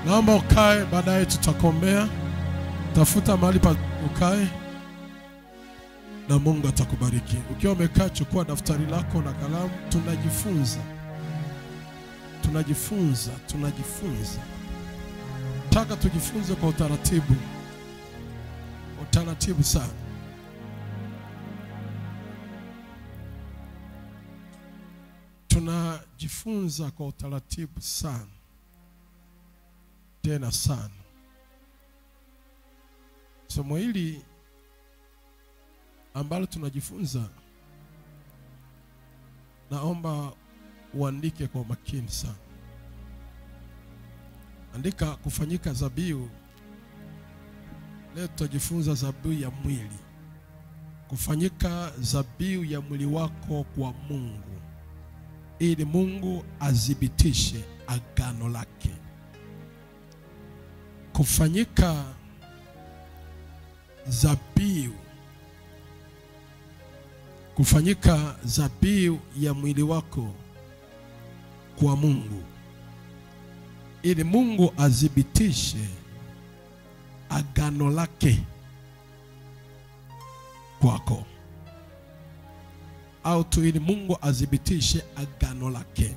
Naomba ukae, baadaye tutakombea. Tafuta mahali pa ukae na Mungu atakubariki. Ukiwa umekaa, chukua daftari lako na kalamu. Tunajifunza, tunajifunza, tunajifunza. Taka tujifunze kwa utaratibu, utaratibu sana. Tunajifunza kwa utaratibu sana, tena sana. Somo hili ambalo tunajifunza, naomba uandike kwa umakini sana. Andika kufanyika zabihu. Leo tutajifunza zabihu ya mwili, kufanyika zabihu ya mwili wako kwa Mungu, ili Mungu athibitishe agano lake. Kufanyika zabihu kufanyika zabihu ya mwili wako kwa Mungu ili Mungu athibitishe agano lake kwako, au tu ili Mungu athibitishe agano lake.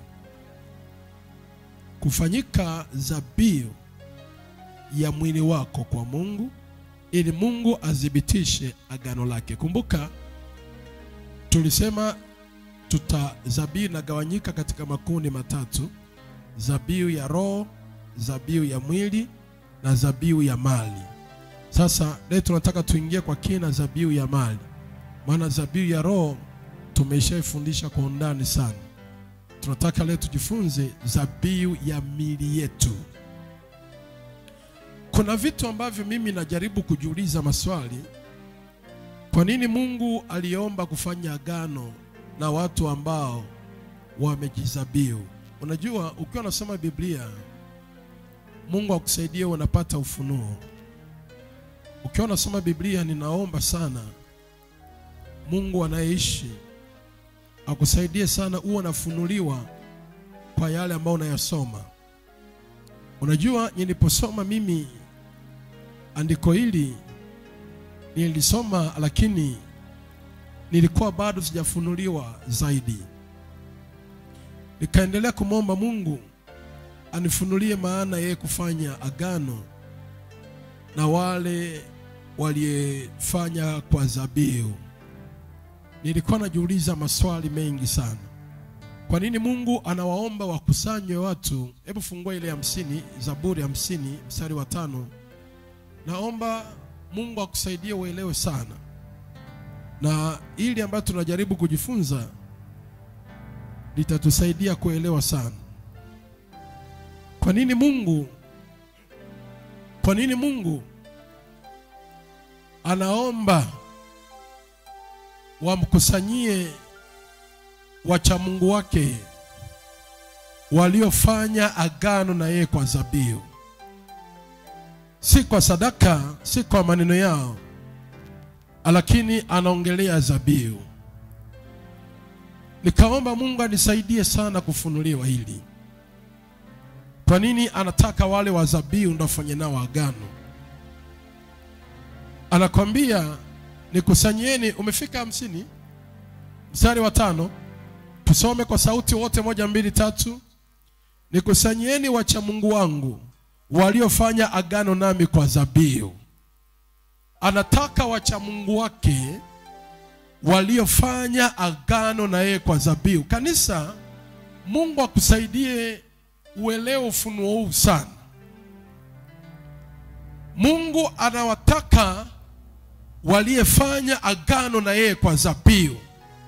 Kufanyika zabihu ya mwili wako kwa Mungu ili Mungu athibitishe agano lake. Kumbuka tulisema tuta zabihu inagawanyika katika makundi matatu: zabihu ya roho, zabihu ya mwili na zabihu ya mali. Sasa leo tunataka tuingie kwa kina zabihu ya mali, maana zabihu ya roho tumeshaifundisha kwa undani sana. Tunataka leo tujifunze zabihu ya mili yetu. Kuna vitu ambavyo mimi najaribu kujiuliza maswali kwa nini Mungu aliomba kufanya agano na watu ambao wamejizabihu? Unajua, ukiwa unasoma Biblia, Mungu akusaidie unapata ufunuo. Ukiwa unasoma Biblia, ninaomba sana Mungu anayeishi akusaidie sana uwe unafunuliwa kwa yale ambayo unayasoma. Unajua, niliposoma mimi andiko hili nilisoma lakini nilikuwa bado sijafunuliwa zaidi. Nikaendelea kumwomba Mungu anifunulie maana yeye kufanya agano na wale waliyefanya kwa zabihu. Nilikuwa najiuliza maswali mengi sana. Kwa nini Mungu anawaomba wakusanywe watu? Hebu fungua ile hamsini, Zaburi hamsini mstari wa tano. Naomba Mungu akusaidie uelewe sana, na ili ambayo tunajaribu kujifunza litatusaidia kuelewa sana. Kwa nini Mungu, kwa nini Mungu anaomba wamkusanyie wacha Mungu wake waliofanya agano na yeye kwa zabihu si kwa sadaka, si kwa maneno yao, lakini anaongelea zabihu. Nikaomba Mungu anisaidie sana kufunuliwa hili. Kwa nini anataka wale wa zabihu ndio wafanye nao agano? Anakwambia nikusanyeni. Umefika hamsini mstari wa tano, tusome kwa sauti wote, moja, mbili, tatu. Nikusanyeni wacha Mungu wangu waliofanya agano nami kwa zabihu. Anataka wacha Mungu wake waliofanya agano na yeye kwa zabihu. Kanisa, Mungu akusaidie uelewe ufunuo huu sana. Mungu anawataka waliyefanya agano na yeye kwa zabihu.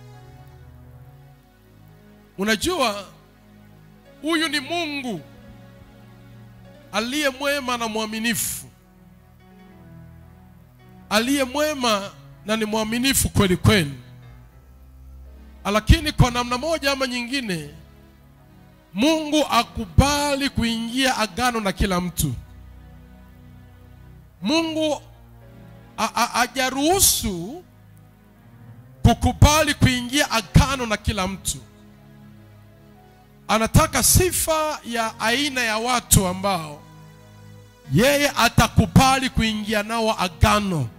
Unajua, huyu ni Mungu aliye mwema na mwaminifu, aliye mwema na ni mwaminifu kweli kweli, lakini kwa namna moja ama nyingine Mungu akubali kuingia agano na kila mtu. Mungu hajaruhusu kukubali kuingia agano na kila mtu. Anataka sifa ya aina ya watu ambao yeye atakubali kuingia nao agano.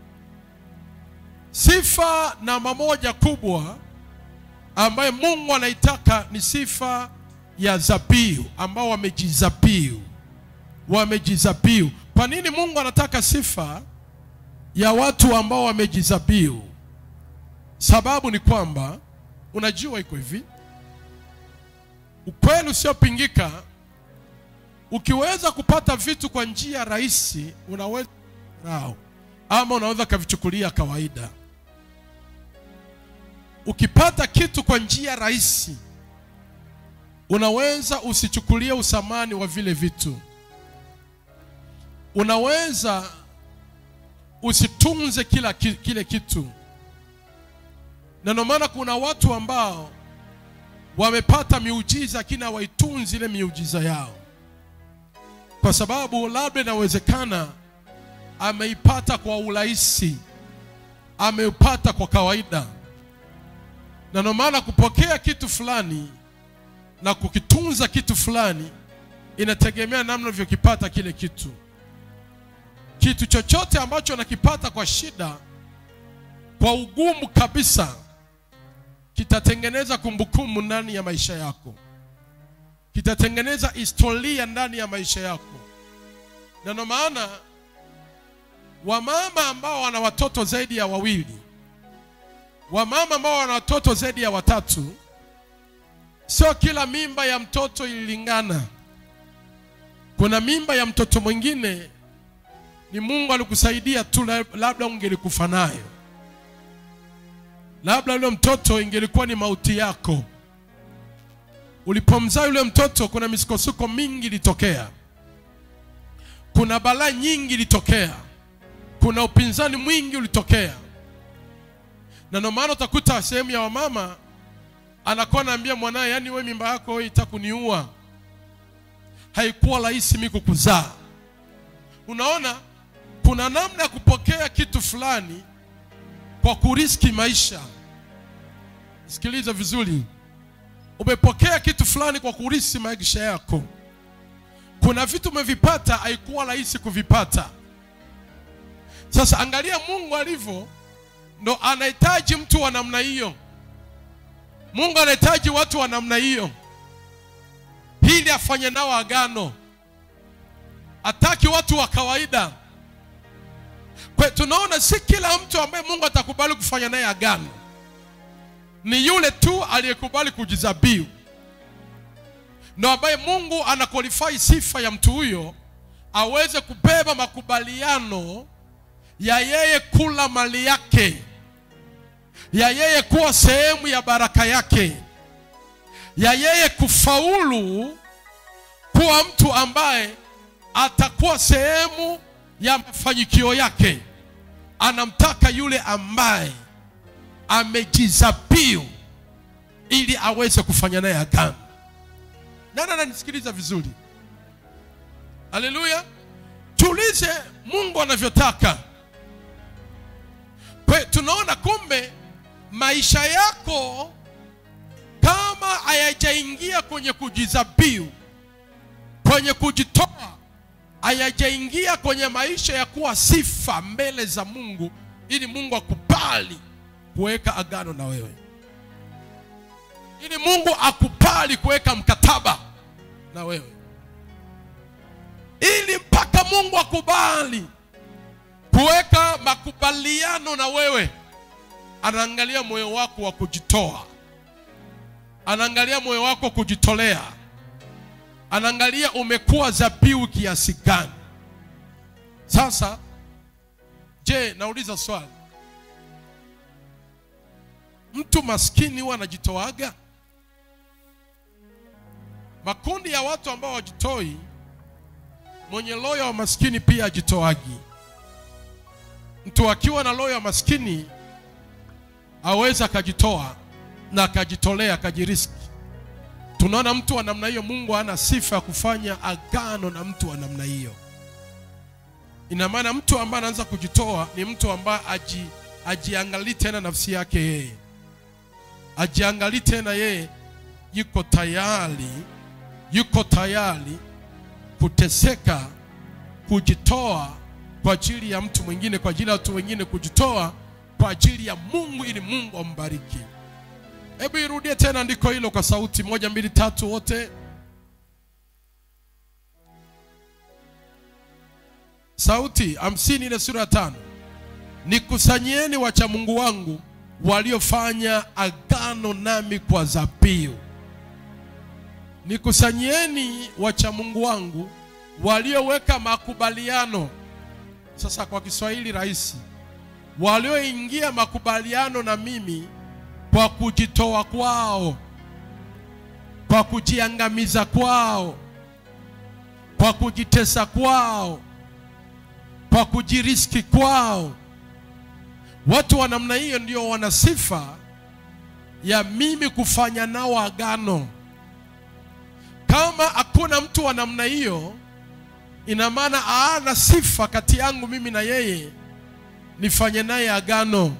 Sifa namba moja kubwa ambayo Mungu anaitaka ni sifa ya zabihu, ambao wamejizabihu, wamejizabihu. Kwa nini Mungu anataka sifa ya watu ambao wamejizabihu? Sababu ni kwamba unajua, iko hivi, ukweli usiopingika, ukiweza kupata vitu kwa njia rahisi, unaweza rao ama unaweza kavichukulia kawaida. Ukipata kitu kwa njia rahisi, unaweza usichukulie usamani wa vile vitu, unaweza usitunze kila ki, kile kitu na ndio maana kuna watu ambao wamepata miujiza lakini hawaitunzi ile miujiza yao, kwa sababu labda inawezekana ameipata kwa urahisi, ameipata kwa kawaida. Na ndio maana kupokea kitu fulani na kukitunza kitu fulani inategemea namna unavyokipata kile kitu. Kitu chochote ambacho nakipata kwa shida, kwa ugumu kabisa kitatengeneza kumbukumbu ndani ya maisha yako, kitatengeneza historia ndani ya maisha yako. Na ndio maana wamama ambao wana watoto zaidi ya wawili, wamama ambao wana watoto zaidi ya watatu, sio kila mimba ya mtoto ililingana. Kuna mimba ya mtoto mwingine ni Mungu alikusaidia tu, labda ungelikufa nayo labda yule mtoto ingelikuwa ni mauti yako. Ulipomzaa yule mtoto, kuna misukosuko mingi ilitokea, kuna balaa nyingi ilitokea, kuna upinzani mwingi ulitokea, na ndio maana utakuta sehemu ya wamama anakuwa anaambia mwanaye, yaani we mimba yako wewe itakuniua, haikuwa rahisi mimi kukuzaa. Unaona, kuna namna ya kupokea kitu fulani kwa kuriski maisha. Sikiliza vizuri, umepokea kitu fulani kwa kuriski maisha yako. Kuna vitu umevipata, haikuwa rahisi kuvipata. Sasa angalia Mungu alivyo, ndo anahitaji mtu wa namna hiyo. Mungu anahitaji watu wa namna hiyo ili afanye nao agano. Hataki watu wa kawaida. Kwa tunaona si kila mtu ambaye Mungu atakubali kufanya naye agano, ni yule tu aliyekubali kujizabihu, ndo ambaye Mungu anakwalifai sifa ya mtu huyo aweze kubeba makubaliano ya yeye kula mali yake, ya yeye kuwa sehemu ya baraka yake, ya yeye kufaulu kuwa mtu ambaye atakuwa sehemu ya mafanikio yake. Anamtaka yule ambaye amejizabihu ili aweze kufanya naye agano. Nani ananisikiliza vizuri? Haleluya! Tuulize Mungu anavyotaka. Kwa tunaona kumbe maisha yako kama hayajaingia kwenye kujizabihu, kwenye kujitoa hayajaingia kwenye maisha ya kuwa sifa mbele za Mungu, ili Mungu akubali kuweka agano na wewe, ili Mungu akubali kuweka mkataba na wewe, ili mpaka Mungu akubali kuweka makubaliano na wewe, anaangalia moyo wako wa kujitoa, anaangalia moyo wako kujitolea anaangalia umekuwa zabihu kiasi gani. Sasa je, nauliza swali, mtu maskini huwa anajitoaga? Makundi ya watu ambao wajitoi, mwenye loyo wa maskini pia ajitoagi. Mtu akiwa na loyo wa maskini aweza akajitoa na akajitolea akajiriski Tunaona mtu wa namna hiyo, Mungu hana sifa ya kufanya agano na mtu wa namna hiyo. Ina maana mtu ambaye anaanza kujitoa ni mtu ambaye aji ajiangalii tena nafsi yake yeye, ajiangalii tena yeye, yuko tayari, yuko tayari kuteseka kujitoa kwa ajili ya mtu mwingine, kwa ajili ya watu wengine, kujitoa kwa ajili ya Mungu ili Mungu ambariki. Hebu irudie tena andiko hilo kwa sauti moja, mbili, tatu, wote. Sauti hamsini ile sura ya tano. Nikusanyieni wacha Mungu wangu waliofanya agano nami kwa dhabihu. Nikusanyieni wacha Mungu wangu walioweka makubaliano. Sasa kwa Kiswahili rahisi, walioingia makubaliano na mimi kwa kujitoa kwao, kwa kujiangamiza kwao, kwa kujitesa kwao, kwa kujiriski kwao. Watu wa namna hiyo ndio wana sifa ya mimi kufanya nao agano. Kama hakuna mtu wa namna hiyo, ina maana ana sifa kati yangu mimi na yeye nifanye naye agano,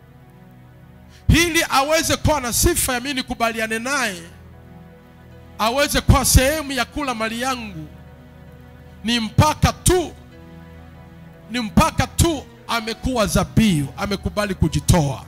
ili aweze kuwa na sifa ya mimi nikubaliane naye, aweze kuwa sehemu ya kula mali yangu, ni mpaka tu ni mpaka tu amekuwa dhabihu, amekubali kujitoa.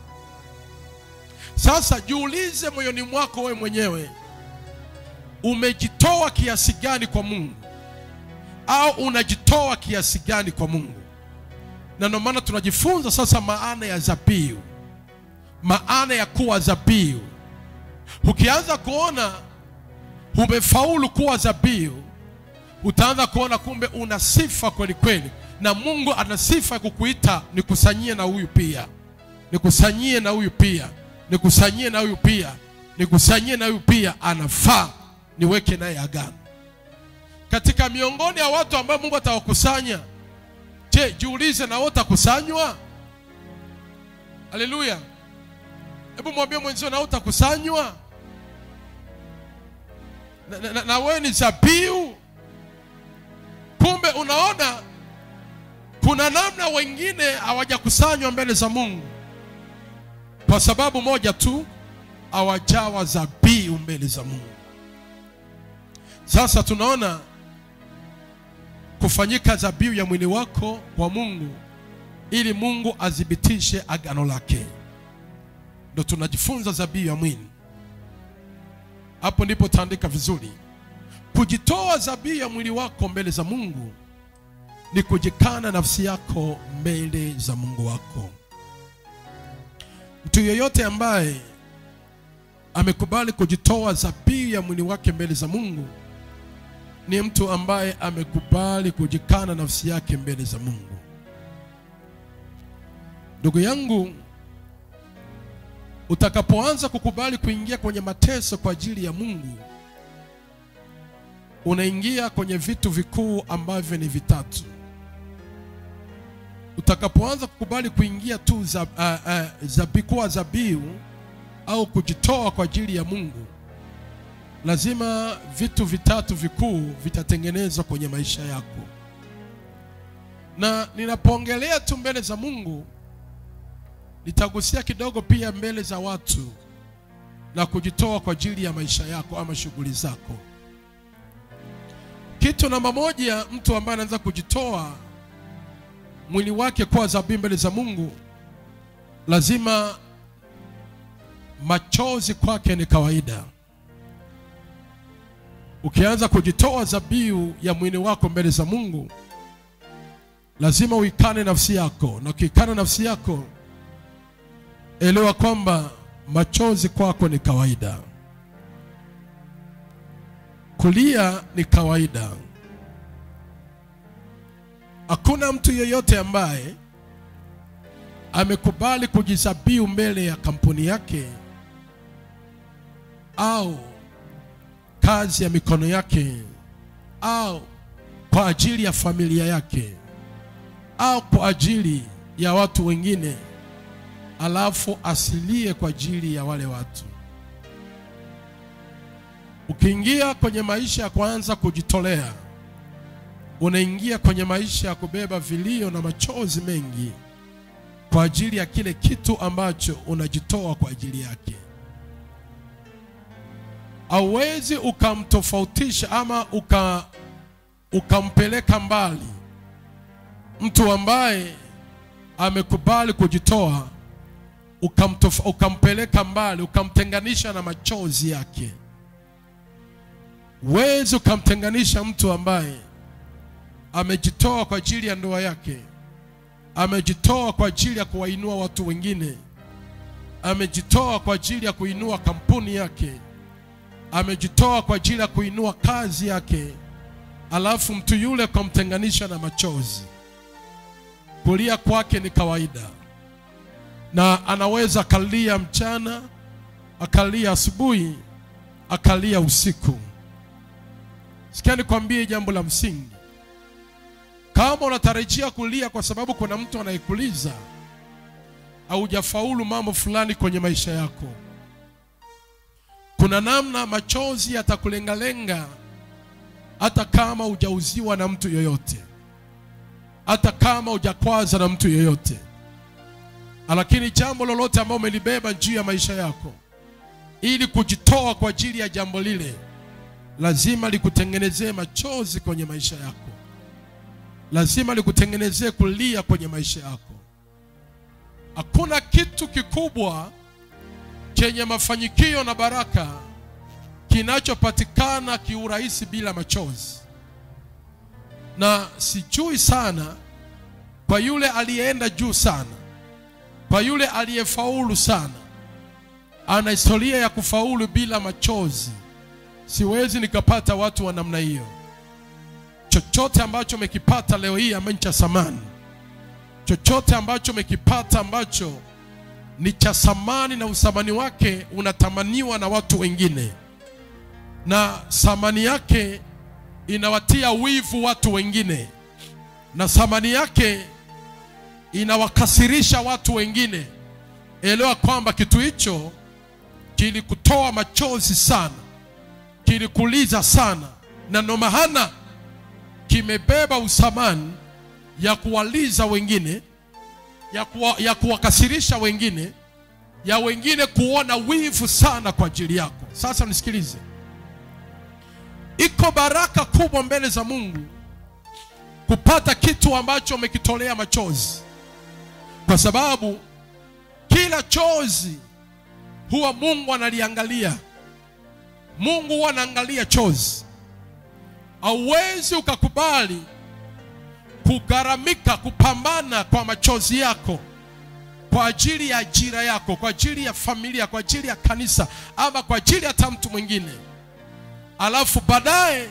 Sasa jiulize moyoni mwako wewe mwenyewe, umejitoa kiasi gani kwa Mungu, au unajitoa kiasi gani kwa Mungu? Na ndio maana tunajifunza sasa maana ya dhabihu, maana ya kuwa dhabihu. Ukianza kuona umefaulu kuwa dhabihu, utaanza kuona kumbe una sifa kweli kweli na Mungu ana sifa ya kukuita nikusanyie na huyu pia, nikusanyie na huyu pia, nikusanyie na huyu pia, nikusanyie na huyu pia, anafaa niweke naye agano. Katika miongoni ya watu ambao Mungu atawakusanya, je, jiulize na wewe utakusanywa? Haleluya! Hebu mwambie mwenzio, na wewe utakusanywa, na, na, na, na wewe ni dhabihu. Kumbe unaona kuna namna wengine hawajakusanywa mbele za Mungu kwa sababu moja tu, hawajawa dhabihu mbele za Mungu. Sasa tunaona kufanyika dhabihu ya mwili wako kwa Mungu ili Mungu athibitishe agano lake, ndio tunajifunza dhabihu ya mwili. Hapo ndipo taandika vizuri, kujitoa dhabihu ya mwili wako mbele za Mungu ni kujikana nafsi yako mbele za Mungu wako. Mtu yeyote ambaye amekubali kujitoa dhabihu ya mwili wake mbele za Mungu ni mtu ambaye amekubali kujikana nafsi yake mbele za Mungu. Ndugu yangu, utakapoanza kukubali kuingia kwenye mateso kwa ajili ya Mungu, unaingia kwenye vitu vikuu ambavyo ni vitatu. Utakapoanza kukubali kuingia tu za, uh, uh, zabi, kuwa dhabihu au kujitoa kwa ajili ya Mungu, lazima vitu vitatu vikuu vitatengenezwa kwenye maisha yako. Na ninapoongelea tu mbele za Mungu, nitagusia kidogo pia mbele za watu na kujitoa kwa ajili ya maisha yako ama shughuli zako. Kitu namba moja, mtu ambaye anaanza kujitoa mwili wake kuwa dhabihu mbele za Mungu, lazima machozi kwake ni kawaida. Ukianza kujitoa dhabihu ya mwili wako mbele za Mungu, lazima uikane nafsi yako, na ukiikana nafsi yako, elewa kwamba machozi kwako ni kawaida. Kulia ni kawaida. Hakuna mtu yeyote ambaye amekubali kujizabiu mbele ya kampuni yake au kazi ya mikono yake au kwa ajili ya familia yake au kwa ajili ya watu wengine, alafu asilie kwa ajili ya wale watu. Ukiingia kwenye maisha ya kwanza kujitolea, unaingia kwenye maisha ya kubeba vilio na machozi mengi kwa ajili ya kile kitu ambacho unajitoa kwa ajili yake. Hauwezi ukamtofautisha ama uka ukampeleka mbali mtu ambaye amekubali kujitoa ukamtofa, ukampeleka mbali ukamtenganisha na machozi yake wezi ukamtenganisha mtu ambaye amejitoa kwa ajili ya ndoa yake amejitoa kwa ajili ya kuwainua watu wengine amejitoa kwa ajili ya kuinua kampuni yake amejitoa kwa ajili ya kuinua kazi yake alafu mtu yule ukamtenganisha na machozi kulia kwake ni kawaida na anaweza akalia mchana akalia asubuhi akalia usiku sikia nikwambie jambo la msingi kama unatarajia kulia kwa sababu kuna mtu anayekuliza haujafaulu mambo fulani kwenye maisha yako kuna namna machozi yatakulengalenga hata kama hujauziwa na mtu yoyote hata kama hujakwaza na mtu yoyote lakini jambo lolote ambalo umelibeba juu ya maisha yako ili kujitoa kwa ajili ya jambo lile lazima likutengenezee machozi kwenye maisha yako lazima likutengenezee kulia kwenye maisha yako hakuna kitu kikubwa chenye mafanikio na baraka kinachopatikana kiurahisi bila machozi na sijui sana kwa yule aliyeenda juu sana kwa yule aliyefaulu sana ana historia ya kufaulu bila machozi siwezi nikapata watu wa namna hiyo chochote ambacho umekipata leo hii ambacho cha samani chochote ambacho umekipata ambacho ni cha samani na usamani wake unatamaniwa na watu wengine na samani yake inawatia wivu watu wengine na thamani yake inawakasirisha watu wengine elewa kwamba kitu hicho kilikutoa machozi sana kilikuliza sana na ndo maana kimebeba usamani ya kuwaliza wengine ya, kuwa, ya kuwakasirisha wengine ya wengine kuona wivu sana kwa ajili yako sasa nisikilize iko baraka kubwa mbele za Mungu kupata kitu ambacho umekitolea machozi, kwa sababu kila chozi huwa Mungu analiangalia. Mungu huwa anaangalia chozi. Hauwezi ukakubali kugharamika, kupambana kwa machozi yako kwa ajili ya ajira yako, kwa ajili ya familia, kwa ajili ya kanisa, ama kwa ajili hata mtu mwingine alafu baadaye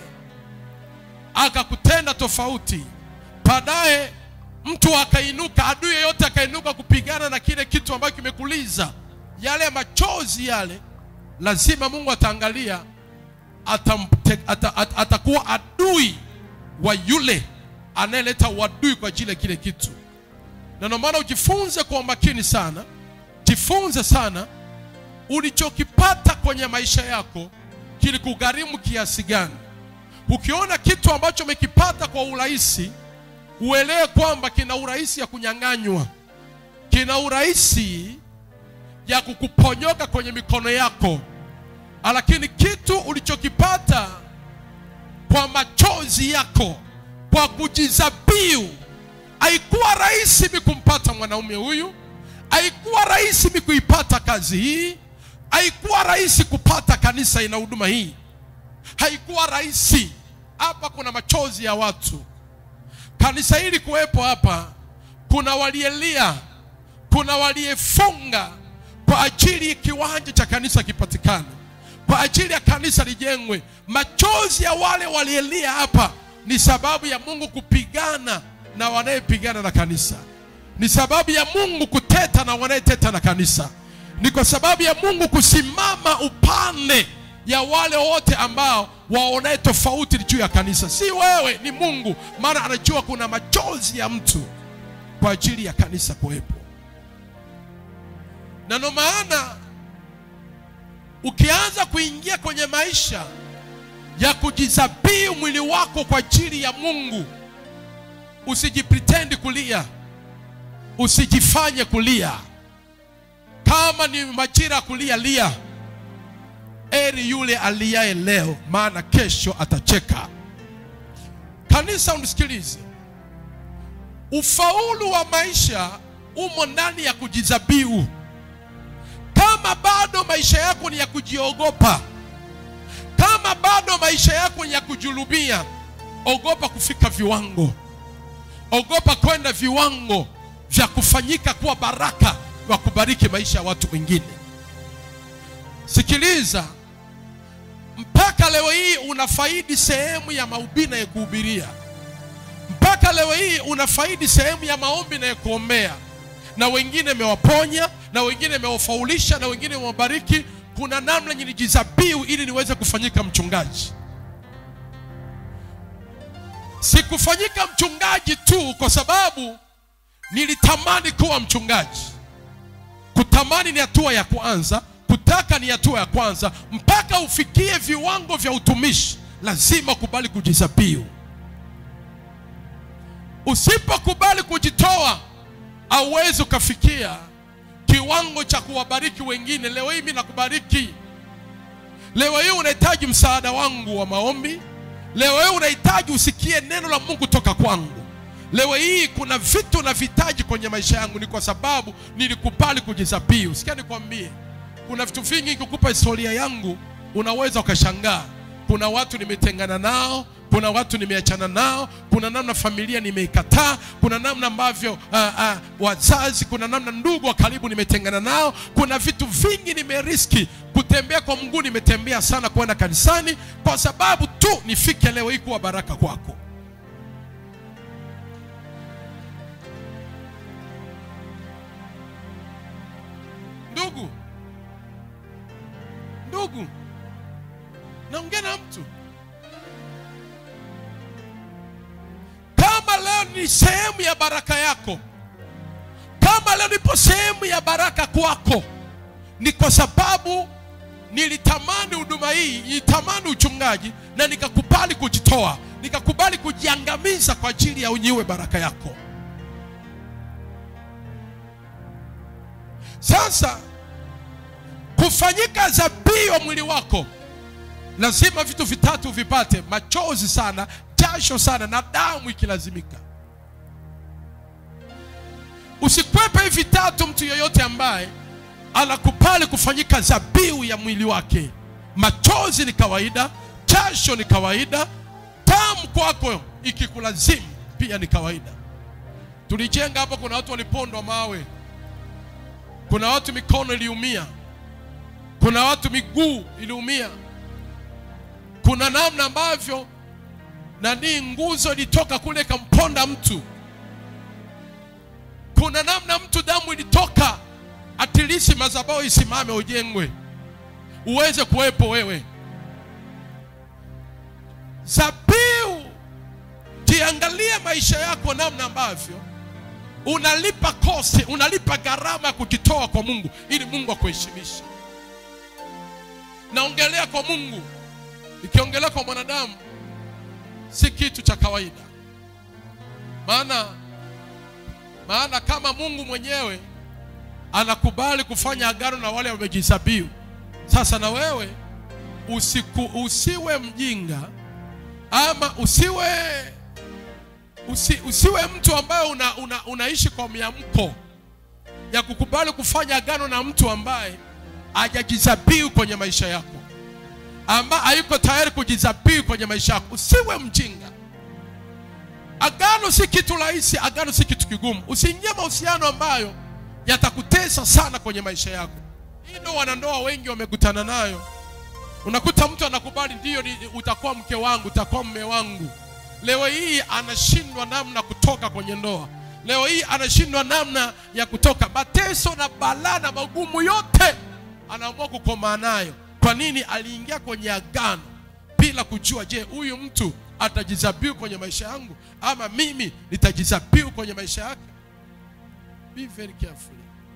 akakutenda tofauti, baadaye mtu akainuka, adui yeyote akainuka kupigana na kile kitu ambacho kimekuliza, yale machozi yale, lazima Mungu ataangalia, atamte, ata, ata, atakuwa adui wa yule anayeleta uadui kwa ajili ya kile kitu. Na ndio maana ujifunze kwa umakini sana, jifunze sana ulichokipata kwenye maisha yako kilikugharimu kiasi gani. Ukiona kitu ambacho umekipata kwa urahisi, uelewe kwamba kina urahisi ya kunyang'anywa, kina urahisi ya kukuponyoka kwenye mikono yako, lakini kitu ulichokipata kwa machozi yako, kwa kujizabiu, haikuwa rahisi mi kumpata mwanaume huyu, haikuwa rahisi mi kuipata kazi hii haikuwa rahisi kupata kanisa ina huduma hii, haikuwa rahisi. Hapa kuna machozi ya watu. Kanisa hili kuwepo hapa, kuna walielia, kuna waliefunga kwa ajili kiwanja cha kanisa kipatikane, kwa ajili ya kanisa lijengwe. Machozi ya wale walielia hapa ni sababu ya Mungu kupigana na wanayepigana na kanisa, ni sababu ya Mungu kuteta na wanayeteta na kanisa ni kwa sababu ya Mungu kusimama upande ya wale wote ambao waonaye tofauti juu ya kanisa. Si wewe, ni Mungu, maana anajua kuna machozi ya mtu kwa ajili ya kanisa kuwepo, na ndio maana ukianza kuingia kwenye maisha ya kujizabiu mwili wako kwa ajili ya Mungu, usijipretend kulia, usijifanye kulia kama ni majira ya kulia lia. Eri yule aliaye leo, maana kesho atacheka. kanisa unisikilize ufaulu wa maisha umo ndani ya kujizabiu kama bado maisha yako ni ya kujiogopa kama bado maisha yako ni ya kujulumia ogopa kufika viwango ogopa kwenda viwango vya kufanyika kuwa baraka wa kubariki maisha ya watu wengine sikiliza mpaka leo hii unafaidi sehemu ya mahubiri na ya kuhubiria mpaka leo hii unafaidi sehemu ya maombi na ya kuombea na wengine imewaponya na wengine imewafaulisha na wengine imewabariki kuna namna nilijizabiu ili niweze kufanyika mchungaji sikufanyika mchungaji tu kwa sababu nilitamani kuwa mchungaji kutamani ni hatua ya kwanza kutaka ni hatua ya kwanza mpaka ufikie viwango vya utumishi lazima ukubali kujizabiu usipokubali kujitoa auwezi ukafikia kiwango cha kuwabariki wengine leo hii mi nakubariki leo hii unahitaji msaada wangu wa maombi leo hii unahitaji usikie neno la mungu toka kwangu leo hii kuna vitu navihitaji kwenye maisha yangu ni kwa sababu nilikubali kujizabiu sikia nikwambie kuna vitu vingi nikikupa historia yangu unaweza ukashangaa kuna watu nimetengana nao kuna watu nimeachana nao kuna namna familia nimeikataa kuna namna ambavyo uh, uh, wazazi kuna namna ndugu wa karibu nimetengana nao kuna vitu vingi nimeriski kutembea kwa mguu nimetembea sana kwenda kanisani kwa sababu tu nifike leo hii kuwa baraka kwako ndugu ndugu naongea na mtu kama leo ni sehemu ya baraka yako kama leo nipo sehemu ya baraka kwako ni kwa sababu nilitamani huduma hii nilitamani uchungaji na nikakubali kujitoa nikakubali kujiangamiza kwa ajili ya unyiwe baraka yako sasa kufanyika zabii wa mwili wako lazima vitu vitatu vipate machozi sana jasho sana na damu ikilazimika usikwepe hivi vitatu mtu yeyote ambaye anakubali kufanyika zabiu ya mwili wake machozi ni kawaida jasho ni kawaida damu kwako ikikulazimu pia ni kawaida tulijenga hapa kuna watu walipondwa mawe kuna watu mikono iliumia kuna watu miguu iliumia kuna namna ambavyo nani nguzo ilitoka kule ikamponda mtu kuna namna mtu damu ilitoka atilisi mazabao isimame ujengwe uweze kuwepo wewe zabiu jiangalie maisha yako namna ambavyo unalipa kosti unalipa gharama ya kujitoa kwa mungu ili mungu akuheshimishe naongelea kwa mungu ikiongelea kwa mwanadamu si kitu cha kawaida maana maana kama mungu mwenyewe anakubali kufanya agano na wale wamejisabiu sasa na wewe usiku, usiwe mjinga ama usiwe usi, usiwe mtu ambaye una, una, unaishi kwa miamko ya kukubali kufanya agano na mtu ambaye hajajizabiu kwenye maisha yako ambaye hayuko tayari kujizabiu kwenye maisha yako usiwe mjinga agano si kitu rahisi agano si kitu kigumu usiingie mahusiano ambayo yatakutesa sana kwenye maisha yako hii ndo wanandoa wengi wamekutana nayo unakuta mtu anakubali ndiyo ni, utakuwa mke wangu utakuwa mme wangu leo hii anashindwa namna kutoka kwenye ndoa leo hii anashindwa namna ya kutoka mateso na balaa na magumu yote anaamua kukomaa nayo kwa nini aliingia kwenye agano bila kujua je huyu mtu atajizabiu kwenye maisha yangu ama mimi nitajizabiu kwenye maisha yake be very careful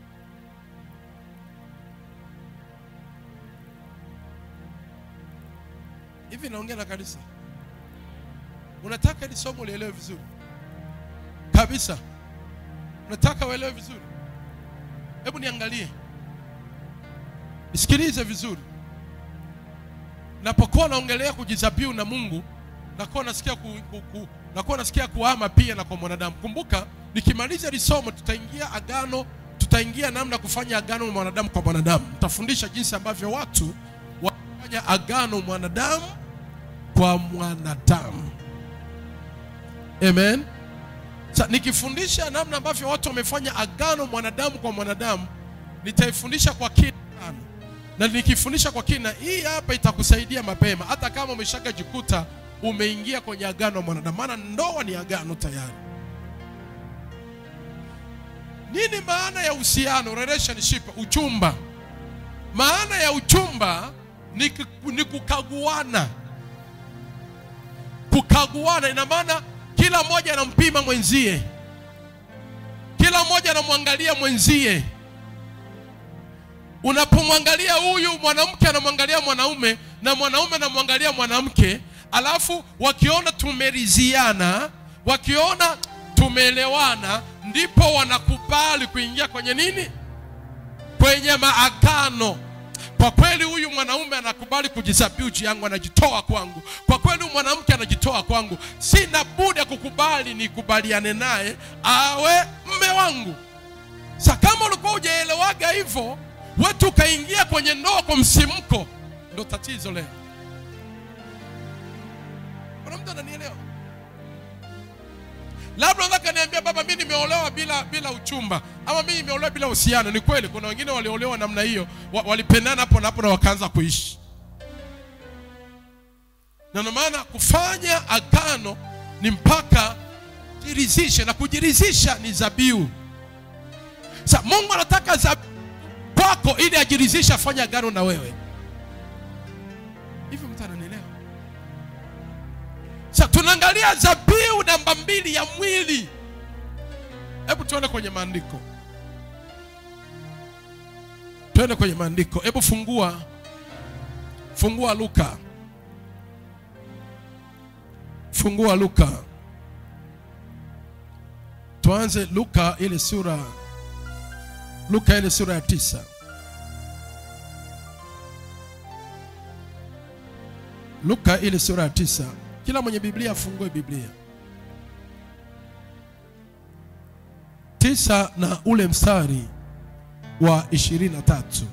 hivi naongea na kanisa unataka ili somo lielewe vizuri kabisa unataka uelewe vizuri hebu niangalie nisikilize vizuri napokuwa naongelea kujizabiu na mungu nakuwa nasikia ku, ku, ku, nakuwa nasikia kuhama pia na kwa mwanadamu. Kumbuka, nikimaliza hili somo tutaingia agano, tutaingia namna ya kufanya agano na mwanadamu kwa mwanadamu. Nitafundisha jinsi ambavyo watu wanafanya agano mwanadamu kwa mwanadamu. Amen. Sa, nikifundisha namna ambavyo watu wamefanya agano mwanadamu kwa mwanadamu, nitaifundisha kwa kina sana, na nikifundisha kwa kina, hii hapa itakusaidia mapema, hata kama umeshakajikuta umeingia kwenye agano la mwanadamu, maana ndoa ni agano tayari. Nini maana ya uhusiano, relationship, uchumba? Maana ya uchumba ni, ku- ni kukaguana. Kukaguana ina maana kila mmoja anampima mwenzie, kila mmoja anamwangalia mwenzie. Unapomwangalia huyu mwanamke anamwangalia mwanaume na mwanaume anamwangalia mwanamke, alafu wakiona tumeriziana, wakiona tumeelewana, ndipo wanakubali kuingia kwenye nini? Kwenye maagano. Kwa kweli huyu mwanaume anakubali kujisabihu juu yangu, anajitoa kwangu. Kwa kweli huyu mwanamke anajitoa kwangu, sina budi ya kukubali nikubaliane naye awe mme wangu. Sa kama ulikuwa hujaelewaga hivyo, wetu ukaingia kwenye ndoa kwa msimko, ndo tatizo leo. Kuna mtu ananielewa? Labda unaweza kaniambia baba, mimi nimeolewa bila bila uchumba, ama mimi nimeolewa bila uhusiano. Ni kweli, kuna wengine waliolewa namna hiyo, wa, walipendana hapo na hapo na wakaanza kuishi, na ndio maana kufanya agano ni mpaka jiridhishe, na kujiridhisha ni zabiu. Sa Mungu anataka zabiu kwako ili ajiridhishe, afanye agano na wewe. Hivi mtu ananielewa? Sasa tunaangalia zabiu namba mbili ya mwili. Hebu tuone kwenye maandiko, tuende kwenye maandiko. Hebu fungua, fungua Luka, fungua Luka, tuanze Luka ile sura, Luka ile sura ya tisa. Luka ile sura ya tisa. Kila mwenye Biblia afungue Biblia tisa na ule mstari wa ishirini na tatu.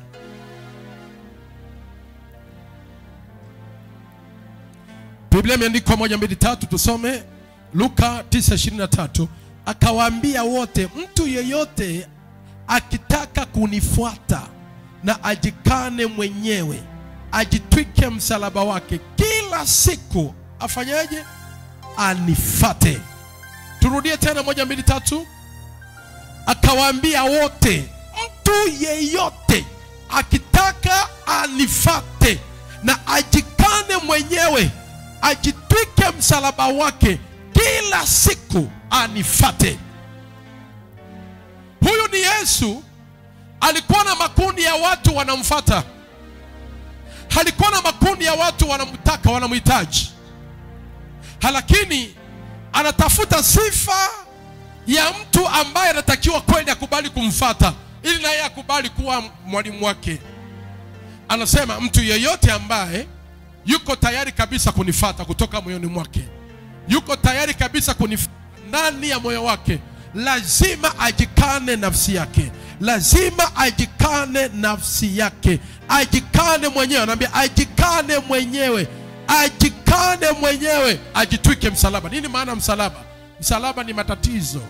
Biblia imeandikwa moja mbili tatu, tusome Luka 9:23. Akawaambia wote, mtu yeyote akitaka kunifuata na ajikane mwenyewe, ajitwike msalaba wake kila siku, afanyaje? Anifate. Turudie tena, moja mbili tatu. Akawaambia wote, mtu yeyote akitaka anifate na ajikane mwenyewe, ajitwike msalaba wake kila siku, anifate. Huyu ni Yesu. Alikuwa na makundi ya watu wanamfata, alikuwa na makundi ya watu wanamtaka, wanamhitaji, lakini anatafuta sifa ya mtu ambaye anatakiwa kweli akubali kumfata ili naye akubali kuwa mwalimu wake. Anasema mtu yeyote ambaye yuko tayari kabisa kunifata kutoka moyoni mwake, yuko tayari kabisa kunifata ndani ya moyo wake, lazima ajikane nafsi yake, lazima ajikane nafsi yake, ajikane mwenyewe. Anaambia ajikane mwenyewe, ajikane mwenyewe, ajitwike msalaba. Nini maana msalaba? Msalaba ni matatizo,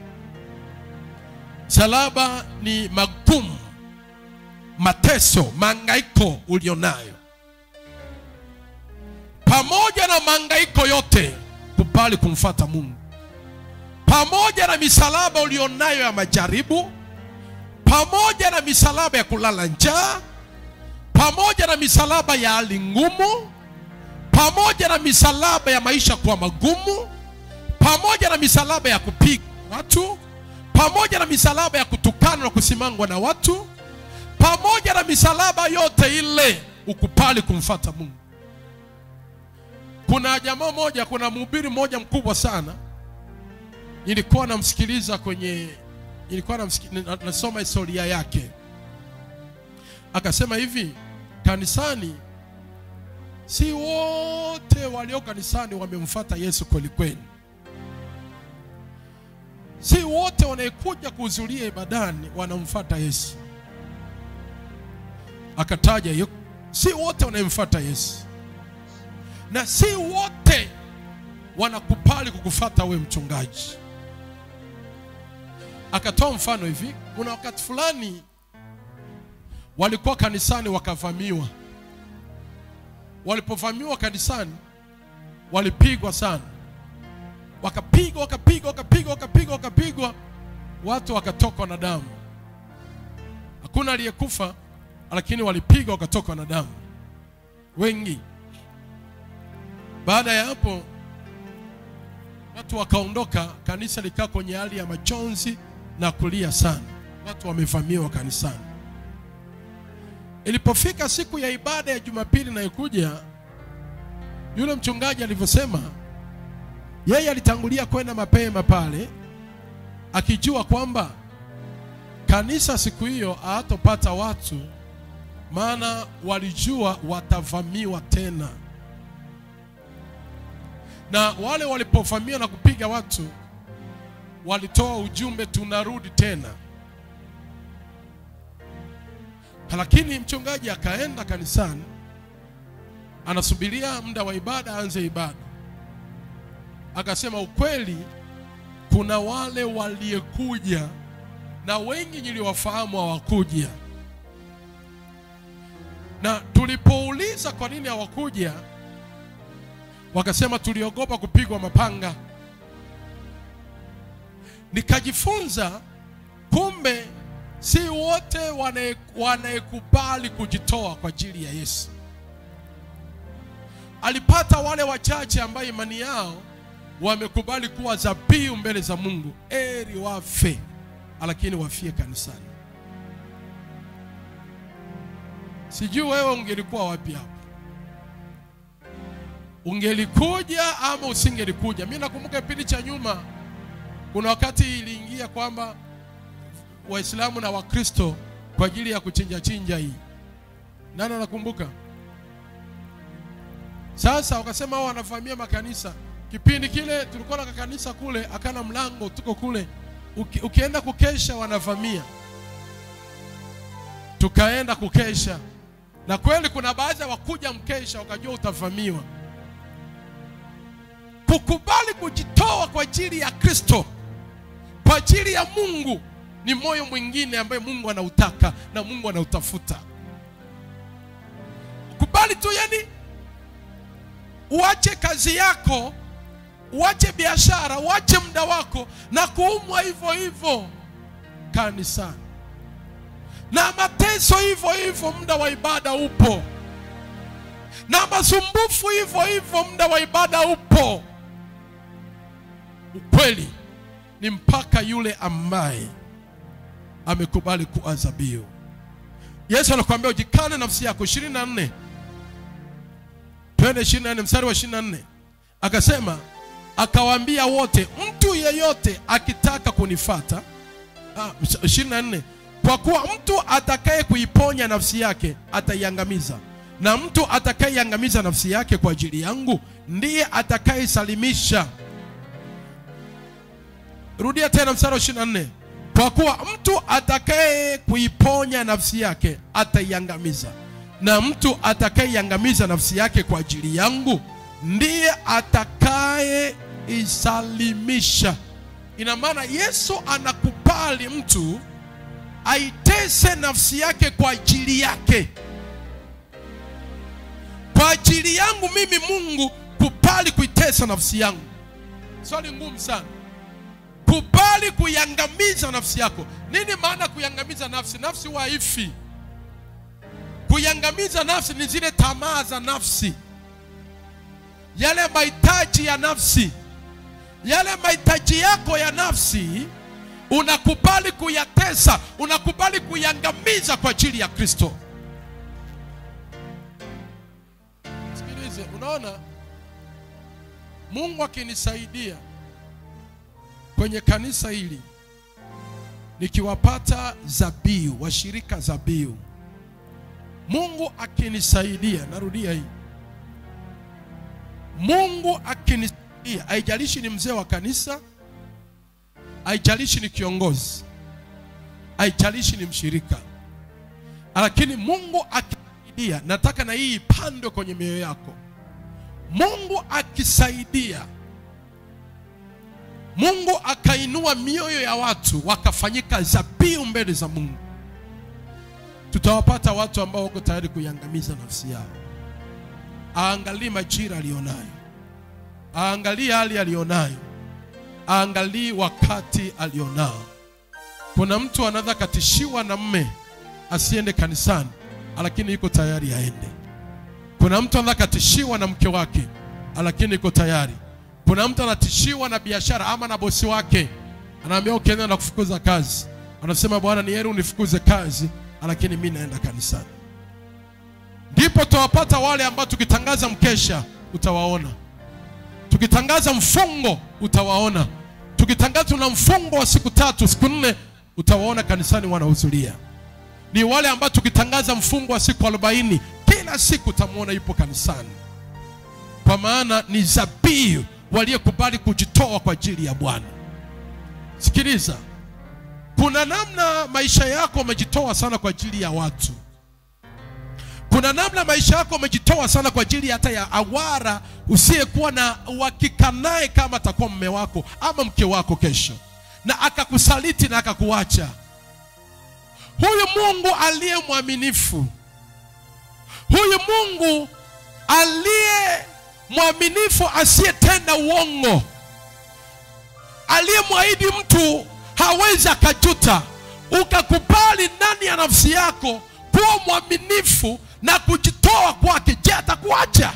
msalaba ni magumu, mateso, mahangaiko ulionayo. Pamoja na mahangaiko yote, kubali kumfata Mungu. Pamoja na misalaba ulionayo ya majaribu, pamoja na misalaba ya kulala njaa, pamoja na misalaba ya hali ngumu, pamoja na misalaba ya maisha kuwa magumu pamoja na misalaba ya kupiga watu, pamoja na misalaba ya kutukana na kusimangwa na watu, pamoja na misalaba yote ile, ukupali kumfata Mungu. Kuna jamaa moja, kuna mhubiri mmoja mkubwa sana, nilikuwa namsikiliza kwenye, nilikuwa namsiki- nasoma historia yake, akasema hivi, kanisani si wote walio kanisani wamemfuata Yesu kweli kweli. Si wote wanaekuja kuhudhuria ibadani wanamfuata Yesu. Akataja hiyo, si wote wanayemfuata Yesu, na si wote wanakubali kukufuata we mchungaji. Akatoa mfano hivi, kuna wakati fulani walikuwa kanisani wakavamiwa. Walipovamiwa kanisani, walipigwa sana, wakapigwa wakapigwa wakapigwa wakapigwa wakapigwa, watu wakatokwa na damu. Hakuna aliyekufa, lakini walipigwa wakatokwa na damu wengi. Baada ya hapo, watu wakaondoka, kanisa likaa kwenye hali ya majonzi na kulia sana, watu wamevamiwa kanisani. Ilipofika siku ya ibada ya Jumapili inayokuja, yule mchungaji alivyosema, yeye alitangulia kwenda mapema pale, akijua kwamba kanisa siku hiyo hawatopata watu, maana walijua watavamiwa tena, na wale walipovamia na kupiga watu, walitoa ujumbe, tunarudi tena. Lakini mchungaji akaenda kanisani, anasubiria muda wa ibada aanze ibada. Akasema ukweli, kuna wale waliyekuja na wengi niliwafahamu hawakuja, na tulipouliza kwa nini hawakuja, wakasema tuliogopa kupigwa mapanga. Nikajifunza kumbe si wote wanayekubali kujitoa kwa ajili ya Yesu. Alipata wale wachache ambao imani yao wamekubali kuwa dhabihu mbele za Mungu, eri wafe, lakini wafie kanisani. Sijui wewe ungelikuwa wapi hapo, ungelikuja ama usingelikuja? Mimi nakumbuka kipindi cha nyuma, kuna wakati iliingia kwamba Waislamu na Wakristo kwa ajili ya kuchinja chinja hii. Nani anakumbuka? Sasa wakasema wao wanavamia makanisa. Kipindi kile tulikuwa na kanisa kule, akana mlango, tuko kule, Uki, ukienda kukesha wanavamia. Tukaenda kukesha, na kweli kuna baadhi ya wakuja mkesha wakajua utavamiwa. Kukubali kujitoa kwa ajili ya Kristo, kwa ajili ya Mungu ni moyo mwingine ambaye Mungu anautaka na Mungu anautafuta. Kubali tu, yani uache kazi yako, uache biashara, uache muda wako na kuumwa hivyo hivyo kanisani na mateso hivyo hivyo, muda wa ibada upo, na masumbufu hivyo hivyo, muda wa ibada upo. Ukweli ni mpaka yule ambaye amekubali kuwa dhabihu. Yesu anakuambia ujikane nafsi yako. 24 twende 24 mstari wa 24, akasema akawaambia wote, mtu yeyote akitaka kunifata. Ah, 24, kwa kuwa mtu atakaye kuiponya nafsi yake ataiangamiza, na mtu atakayeiangamiza nafsi yake kwa ajili yangu ndiye atakayesalimisha. Rudia tena mstari wa 24 kwa kuwa mtu atakaye kuiponya nafsi yake ataiangamiza, na mtu atakayeiangamiza nafsi yake kwa ajili yangu ndiye atakayeisalimisha. Ina maana Yesu anakubali mtu aitese nafsi yake kwa ajili yake, kwa ajili yangu mimi. Mungu kubali kuitesa nafsi yangu. Swali ngumu sana. Kubali kuiangamiza nafsi yako. Nini maana kuiangamiza nafsi? Nafsi huwa haifi. Kuiangamiza nafsi ni zile tamaa za nafsi, yale mahitaji ya nafsi, yale mahitaji yako ya nafsi, unakubali kuyatesa, unakubali kuiangamiza kwa ajili ya Kristo. Sikilize, unaona, Mungu akinisaidia kwenye kanisa hili nikiwapata dhabihu, washirika dhabihu, Mungu akinisaidia, narudia hii, Mungu akinisaidia, haijalishi ni mzee wa kanisa, haijalishi ni kiongozi, haijalishi ni mshirika, lakini Mungu akisaidia, nataka na hii ipandwe kwenye mioyo yako. Mungu akisaidia, Mungu akainua mioyo ya watu wakafanyika zabihu mbele za Mungu, tutawapata watu ambao wako tayari kuiangamiza nafsi yao. Aangalie majira alionayo, aangalie hali alionayo, aangalie wakati alionao. Kuna mtu anaweza katishiwa na mme asiende kanisani, lakini yuko tayari aende. Kuna mtu anaweza katishiwa na mke wake, lakini yuko tayari. Kuna mtu anatishiwa na biashara ama na bosi wake, anaambia ukienda na kufukuza kazi, anasema Bwana, ni heri unifukuze kazi, lakini mimi naenda kanisani. Ndipo tutawapata wale ambao tukitangaza mkesha utawaona, tukitangaza mfungo utawaona, tukitangaza tuna mfungo wa siku tatu siku nne utawaona kanisani wanahudhuria. Ni wale ambao tukitangaza mfungo wa siku arobaini kila siku utamwona yupo kanisani, kwa maana ni zabihu waliyekubali kujitoa kwa ajili ya Bwana. Sikiliza, kuna namna maisha yako umejitoa sana kwa ajili ya watu kuna namna maisha yako umejitoa sana kwa ajili hata ya awara usiyekuwa na uhakika naye kama atakuwa mume wako ama mke wako kesho, na akakusaliti na akakuacha. Huyu Mungu aliye mwaminifu, huyu Mungu aliye mwaminifu, asiyetenda uongo, aliyemwahidi mtu hawezi akajuta, ukakubali ndani ya nafsi yako kuwa mwaminifu na kujitoa kwake, je, atakuacha?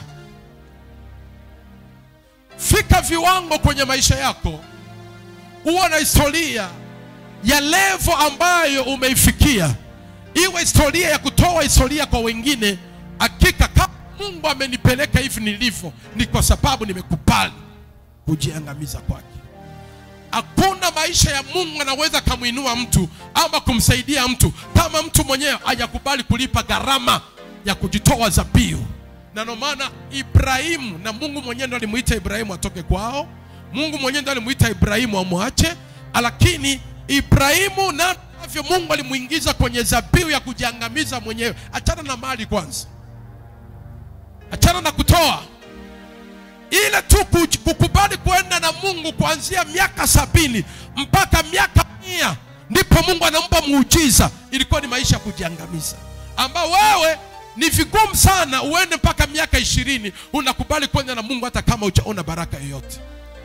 Fika viwango kwenye maisha yako, uwe na historia ya levo ambayo umeifikia, iwe historia ya kutoa historia kwa wengine. Hakika kama Mungu amenipeleka hivi nilivyo, ni kwa sababu nimekubali kujiangamiza kwake. Hakuna maisha ya Mungu anaweza kumwinua mtu ama kumsaidia mtu kama mtu mwenyewe hajakubali kulipa gharama ya kujitoa dhabihu. Na ndio maana Ibrahimu, na Mungu mwenyewe ndo alimuita Ibrahimu atoke kwao. Mungu mwenyewe ndo alimuita Ibrahimu amwache, lakini Ibrahimu navyo Mungu alimuingiza kwenye dhabihu ya kujiangamiza mwenyewe. Achana na mali kwanza, achana na kutoa ile tu kukubali kwenda na Mungu kuanzia miaka sabini mpaka miaka mia ndipo Mungu anampa muujiza. Ilikuwa ni maisha ya kujiangamiza, ambao wewe ni vigumu sana uende mpaka miaka ishirini unakubali kwenda na Mungu hata kama hujaona baraka yoyote.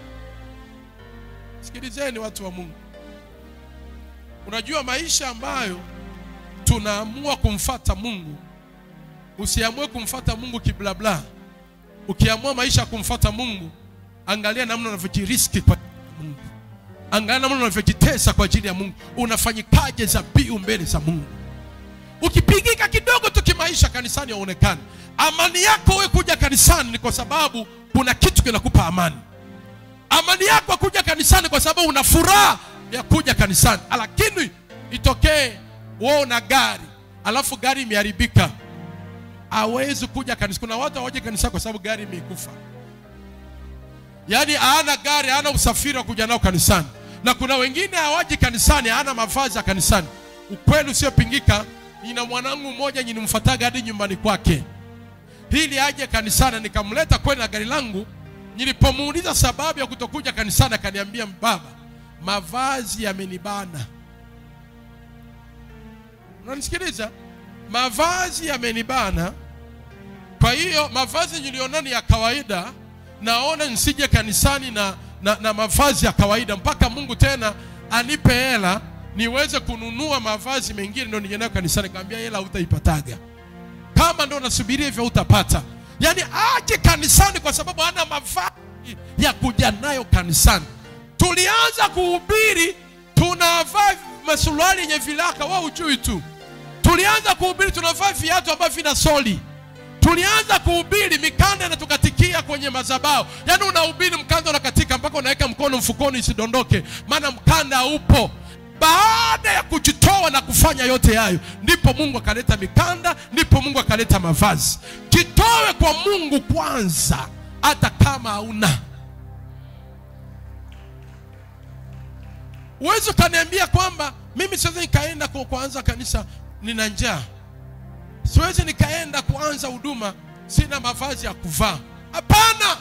Sikilizeni watu wa Mungu, unajua maisha ambayo tunaamua kumfata Mungu, usiamue kumfata Mungu kiblabla Ukiamua maisha ya kumfuata Mungu, angalia namna unavyojiriski kwa Mungu, angalia namna unavyojitesa kwa ajili ya Mungu. Unafanyikaje dhabihu mbele za Mungu? Ukipigika kidogo tu kimaisha kanisani haonekani. Amani yako wewe kuja kanisani ni kwa sababu kuna kitu kinakupa amani. Amani yako kuja kanisani kwa sababu una furaha ya kuja kanisani, lakini itokee wewe una gari alafu gari imeharibika hawezi kuja kanisa. Kuna watu hawaje kanisa kwa sababu gari imekufa, yaani hana gari, hana usafiri wa kuja nao kanisani, na kuna wengine hawaji kanisani, hana mavazi ya kanisani. Ukweli usiopingika, nina mwanangu mmoja nilimfuataga hadi nyumbani kwake ili aje kanisani, nikamleta kwenda na gari langu. Nilipomuuliza sababu ya kutokuja kanisani, akaniambia baba, mavazi yamenibana. Unanisikiliza? mavazi yamenibana. Kwa hiyo mavazi niliona ni ya kawaida, naona nisije kanisani na, na, na mavazi ya kawaida mpaka Mungu tena anipe hela niweze kununua mavazi mengine ndio nije nayo kanisani. Kaambia hela hutaipataga, kama ndio unasubiria hivyo utapata. Yaani aje kanisani kwa sababu hana mavazi ya kuja nayo kanisani. Tulianza kuhubiri tunavaa masuruali yenye vilaka, wewe ujui tu tulianza kuhubiri tunavaa viatu ambavyo vina soli. Tulianza kuhubiri mikanda inatukatikia kwenye madhabahu, yaani unahubiri mkanda unakatika mpaka unaweka mkono mfukoni isidondoke, maana mkanda upo. Baada ya kujitoa na kufanya yote hayo, ndipo Mungu akaleta mikanda, ndipo Mungu akaleta mavazi. Jitoe kwa Mungu kwanza, hata kama hauna uwezi ukaniambia kwamba mimi siwezi nikaenda ku- kuanza kanisa nina njaa siwezi nikaenda kuanza huduma sina mavazi ya kuvaa hapana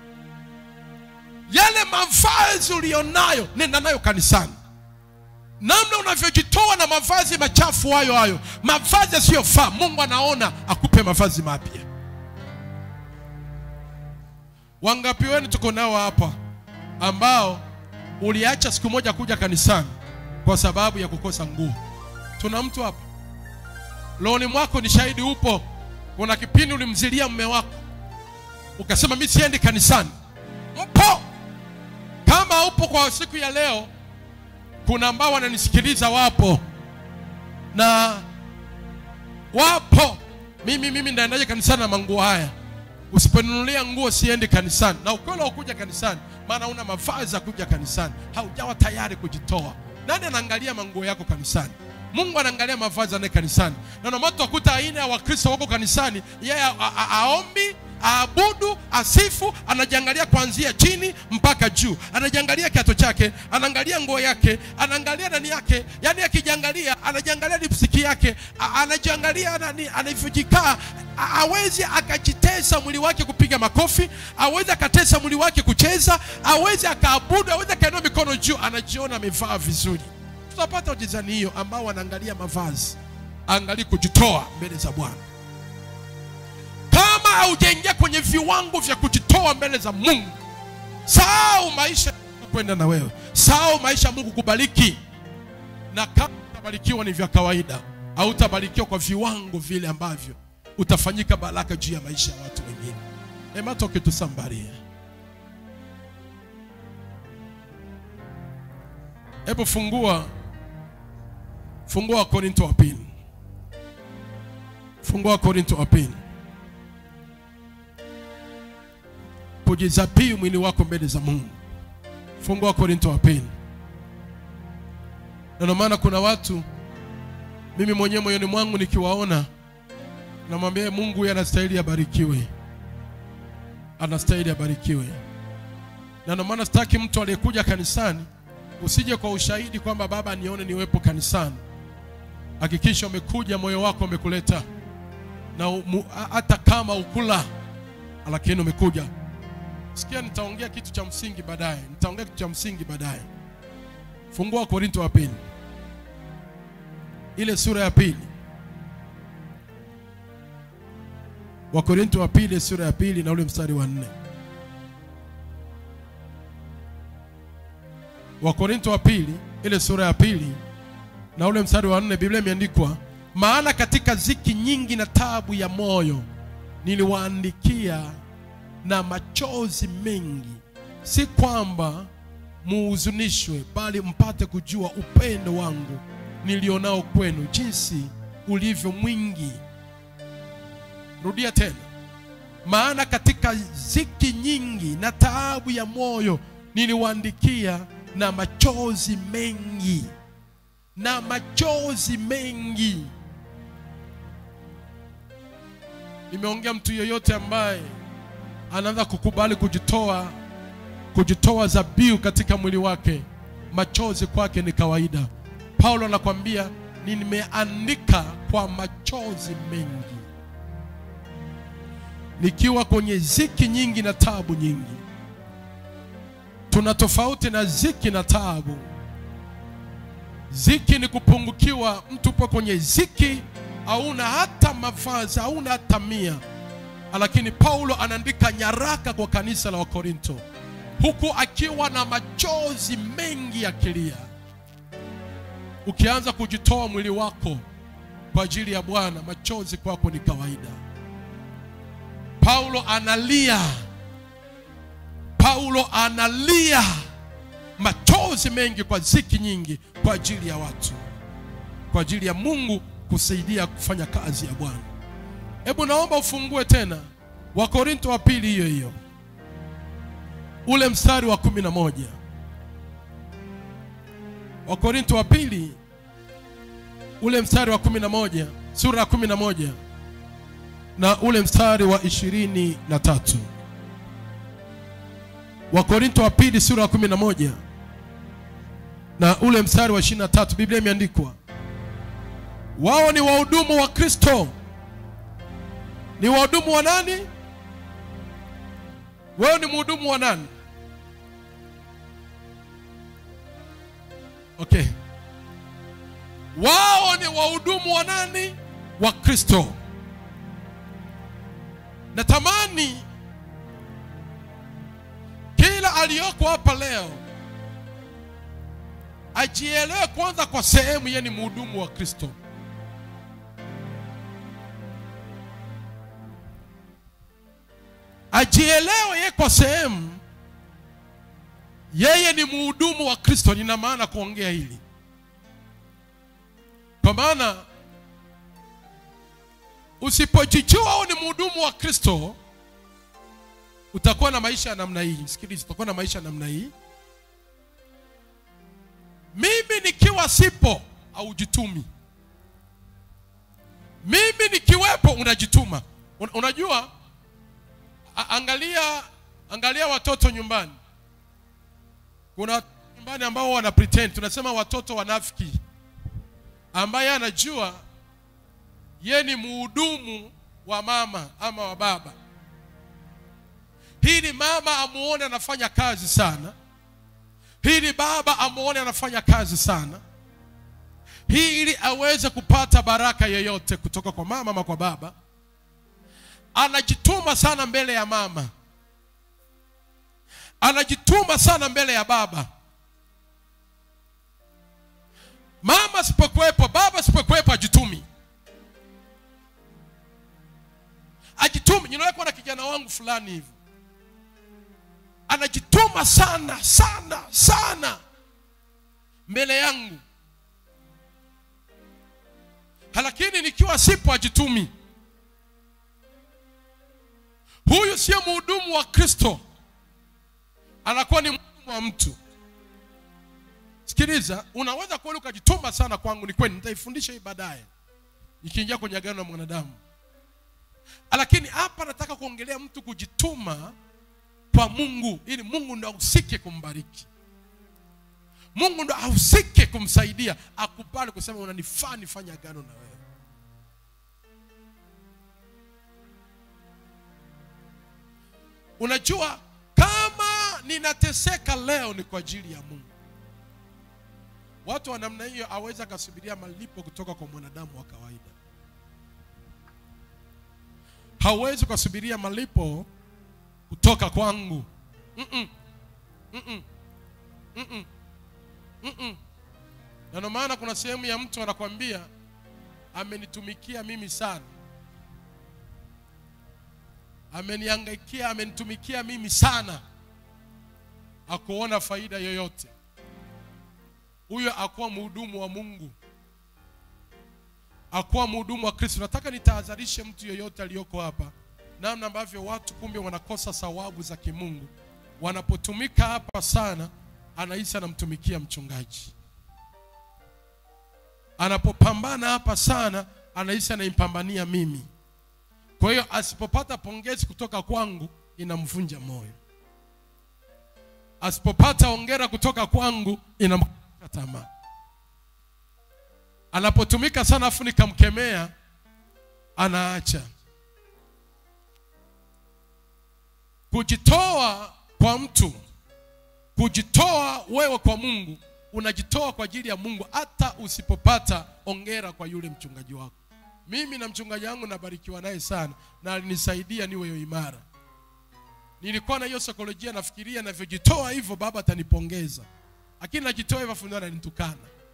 yale mavazi ulionayo nenda nayo kanisani namna unavyojitoa na mavazi machafu hayo hayo mavazi yasiyofaa mungu anaona akupe mavazi mapya wangapi wenu tuko nao hapa ambao uliacha siku moja kuja kanisani kwa sababu ya kukosa nguo tuna mtu hapa looni mwako ni shahidi upo kuna kipindi ulimzilia mume wako ukasema mi siendi kanisani mpo kama upo kwa siku ya leo kuna ambao wananisikiliza wapo na wapo mimi mimi ndaendaje kanisani na manguo haya usiponinunulia nguo siendi kanisani na ukweli ukuja kanisani maana una mavazi ya kuja kanisani haujawa tayari kujitoa nani anaangalia manguo yako kanisani mungu anaangalia mavazi anaye kanisani na ndio maana utakuta aina ya wakristo wako kanisani yeye a- a- a- aombi aabudu asifu anajiangalia kuanzia chini mpaka juu anajiangalia kiato chake anaangalia nguo yake anaangalia nani yake yani akijiangalia anajiangalia lipsiki yake a- anajiangalia nani anavyojikaa A- hawezi akajitesa mwili wake kupiga makofi awezi akatesa mwili wake kucheza awezi akaabudu awezi akainua mikono juu anajiona amevaa vizuri tutapata wajezani hiyo ambao wanaangalia mavazi angalii kujitoa mbele za bwana kama haujaingia kwenye viwango vya kujitoa mbele za mungu sahau maisha ya kwenda na wewe sahau maisha ya mungu kubariki na kama utabarikiwa ni vya kawaida hautabarikiwa kwa viwango vile ambavyo utafanyika baraka juu ya maisha ya watu wengine ematoke tusambarie hebu fungua fungua korinto wa pili fungua korinto wa pili kujizabii mwili wako mbele za mungu fungua korinto wa pili na ndio maana kuna watu mimi mwenyewe moyoni mwangu nikiwaona namwambia mungu huyu anastahili abarikiwe anastahili abarikiwe na ndio maana sitaki mtu aliyekuja kanisani usije kwa ushahidi kwamba baba nione niwepo kanisani hakikisha umekuja moyo wako umekuleta na umu- a- hata kama ukula lakini umekuja sikia nitaongea kitu cha msingi baadaye nitaongea kitu cha msingi baadaye fungua korinto wa pili ile sura ya pili wakorinto wa pili sura ya pili na ule mstari wa nne wakorinto wa pili ile sura ya pili na ule mstari wa nne biblia imeandikwa maana katika ziki nyingi na tabu ya moyo niliwaandikia na machozi mengi si kwamba muhuzunishwe bali mpate kujua upendo wangu nilionao kwenu jinsi ulivyo mwingi rudia tena maana katika ziki nyingi na taabu ya moyo niliwaandikia na machozi mengi na machozi mengi nimeongea mtu yeyote ambaye anaanza kukubali kujitoa kujitoa zabiu katika mwili wake machozi kwake ni kawaida paulo anakwambia nimeandika kwa machozi mengi nikiwa kwenye ziki nyingi na tabu nyingi tuna tofauti na ziki na taabu ziki ni kupungukiwa mtu upo kwenye ziki hauna hata mavazi hauna hata mia lakini paulo anaandika nyaraka kwa kanisa la wakorinto huku akiwa na machozi mengi akilia ukianza kujitoa mwili wako kwa ajili ya bwana machozi kwako ni kawaida paulo analia paulo analia machozi mengi kwa ziki nyingi kwa ajili ya watu kwa ajili ya mungu kusaidia kufanya kazi ya bwana hebu naomba ufungue tena wakorinto wa pili hiyo hiyo ule mstari wa kumi na moja wakorinto wa pili ule mstari wa kumi na moja sura ya kumi na moja na ule mstari wa ishirini na tatu wakorinto wa pili sura ya kumi na moja na ule mstari wa ishirini na tatu biblia imeandikwa wao ni wahudumu wa kristo ni wahudumu wa nani wewe ni mhudumu wa nani okay wao ni wahudumu wa nani wa kristo natamani kila aliyoko hapa leo ajielewe kwanza kwa sehemu yeye ni mhudumu wa kristo ajielewe yeye kwa sehemu yeye ni mhudumu wa kristo nina maana kuongea hili kwa maana usipojijua au ni mhudumu wa kristo utakuwa na maisha ya namna hii sikiliza utakuwa na maisha ya namna hii mimi nikiwa sipo haujitumi mimi nikiwepo unajituma Un, unajua a, angalia angalia watoto nyumbani kuna watoto nyumbani ambao wana pretend tunasema watoto wanafiki ambaye anajua ye ni mhudumu wa mama ama wa baba hili mama amuone anafanya kazi sana hili baba amuone anafanya kazi sana hii ili aweze kupata baraka yoyote kutoka kwa mama ama kwa baba anajituma sana mbele ya mama anajituma sana mbele ya baba mama sipokuwepo baba sipokuwepo ajitumi ajitumi ninawekwa na kijana wangu fulani hivi anajituma sana sana sana mbele yangu lakini nikiwa sipo ajitumi huyu sio mhudumu wa kristo anakuwa ni mhudumu wa mtu sikiliza unaweza kweli ukajituma sana kwangu ni kweli nitaifundisha hii baadaye ikiingia kwenye agano la mwanadamu lakini hapa nataka kuongelea mtu kujituma kwa mungu ili mungu ndo ahusike kumbariki mungu ndo ahusike kumsaidia akubali kusema unanifaa nifanye agano na wewe unajua kama ninateseka leo ni kwa ajili ya mungu watu wa namna hiyo aweza akasubiria malipo kutoka kwa mwanadamu wa kawaida hauwezi ukasubiria malipo kutoka kwangu Mm-mm. Mm-mm. Mm-mm. Mm-mm. na ndio maana kuna sehemu ya mtu anakwambia amenitumikia mimi sana amenihangaikia amenitumikia mimi sana akuona faida yoyote huyo akuwa mhudumu wa mungu akuwa mhudumu wa kristo nataka nitahadharishe mtu yoyote aliyoko hapa namna ambavyo watu kumbe wanakosa thawabu za kimungu wanapotumika hapa sana anahisi anamtumikia mchungaji anapopambana hapa sana anahisi anaipambania mimi kwa hiyo asipopata pongezi kutoka kwangu inamvunja moyo asipopata ongera kutoka kwangu inamkata tamaa anapotumika sana afu nikamkemea anaacha kujitoa kwa mtu kujitoa wewe kwa mungu unajitoa kwa ajili ya mungu hata usipopata ongera kwa yule mchungaji wako mimi na mchungaji wangu nabarikiwa naye sana na alinisaidia niwe imara nilikuwa na hiyo saikolojia nafikiria navyojitoa hivyo baba atanipongeza lakini najitoa hivyo afu ndio ananitukana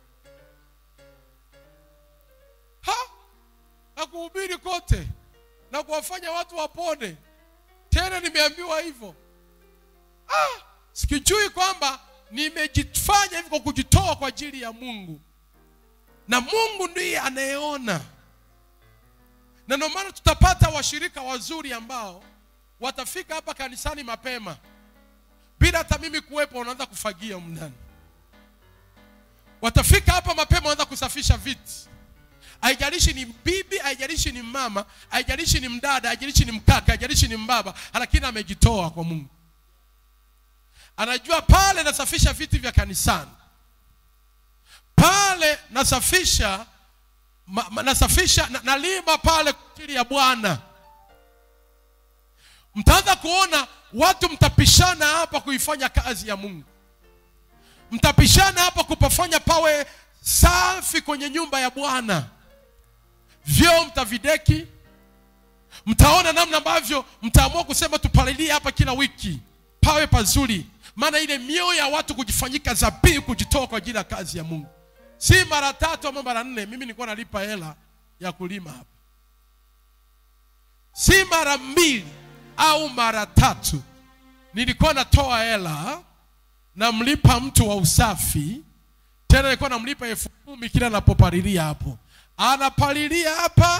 ha na kuhubiri kote na kuwafanya watu wapone tena nimeambiwa hivyo ah, sikijui kwamba nimejifanya hivi kwa kujitoa kwa ajili ya mungu na mungu ndiye anayeona na ndio maana tutapata washirika wazuri ambao watafika hapa kanisani mapema bila hata mimi kuwepo wanaanza kufagia mndani watafika hapa mapema wanaanza kusafisha viti haijalishi ni bibi haijalishi ni mama haijalishi ni mdada haijalishi ni mkaka haijalishi ni mbaba lakini amejitoa kwa mungu anajua pale nasafisha viti vya kanisani pale nasafisha ma, ma, nasafisha na, nalima pale kwa ajili ya bwana mtaanza kuona watu mtapishana hapa kuifanya kazi ya mungu mtapishana hapa kupafanya pawe safi kwenye nyumba ya bwana vyoo mtavideki mtaona namna ambavyo mtaamua kusema tupalilie hapa kila wiki pawe pazuri maana ile mioyo ya watu kujifanyika zabihu kujitoa kwa ajili ya kazi ya mungu si mara tatu ama mara nne mimi nilikuwa nalipa hela ya kulima hapa si mara mbili au mara tatu nilikuwa natoa hela namlipa mtu wa usafi tena nilikuwa namlipa elfu kumi kila anapopalilia hapo anapalilia hapa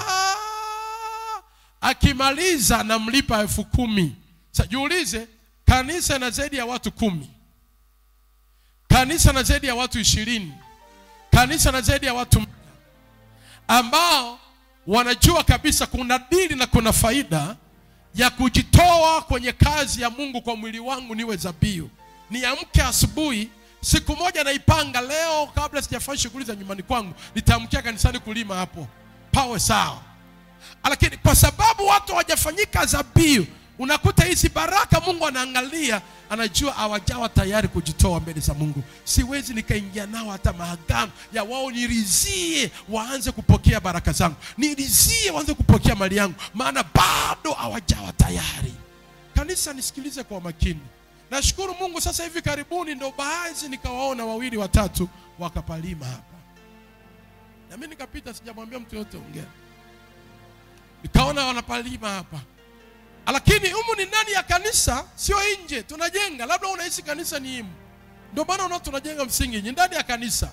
akimaliza namlipa elfu kumi Sa, jiulize kanisa na zaidi ya watu kumi kanisa na zaidi ya watu ishirini kanisa na zaidi ya watu mia ambao wanajua kabisa kuna dili na kuna faida ya kujitoa kwenye kazi ya mungu kwa mwili wangu niwe zabiu niamke asubuhi siku moja naipanga leo kabla sijafanya shughuli za nyumbani kwangu nitaamkia kanisani kulima hapo pawe sawa lakini kwa sababu watu hawajafanyika zabiu unakuta hizi baraka mungu anaangalia anajua hawajawa tayari kujitoa mbele za mungu siwezi nikaingia nao hata maagano ya wao nirizie waanze kupokea baraka zangu nirizie waanze kupokea mali yangu maana bado hawajawa tayari kanisa nisikilize kwa makini nashukuru mungu sasa hivi karibuni ndo baadhi nikawaona wawili watatu wakapalima hapa na mi nikapita sijamwambia mtu yote ongea nikaona wanapalima hapa lakini humu ni ndani ya kanisa sio nje tunajenga labda unahisi kanisa ni himu ndio maana unaona tunajenga msingi ni ndani ya kanisa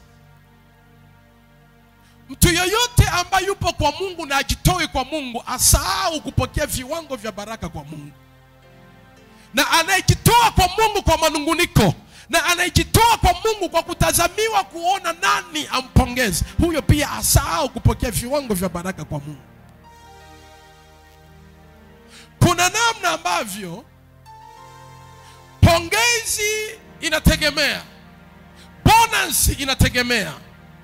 mtu yoyote ambaye yupo kwa mungu na ajitoe kwa mungu asahau kupokea viwango vya baraka kwa mungu na anayejitoa kwa mungu kwa manunguniko na anayejitoa kwa mungu kwa kutazamiwa kuona nani ampongeze huyo pia asahau kupokea viwango vya baraka kwa mungu kuna namna ambavyo pongezi inategemea bonus inategemea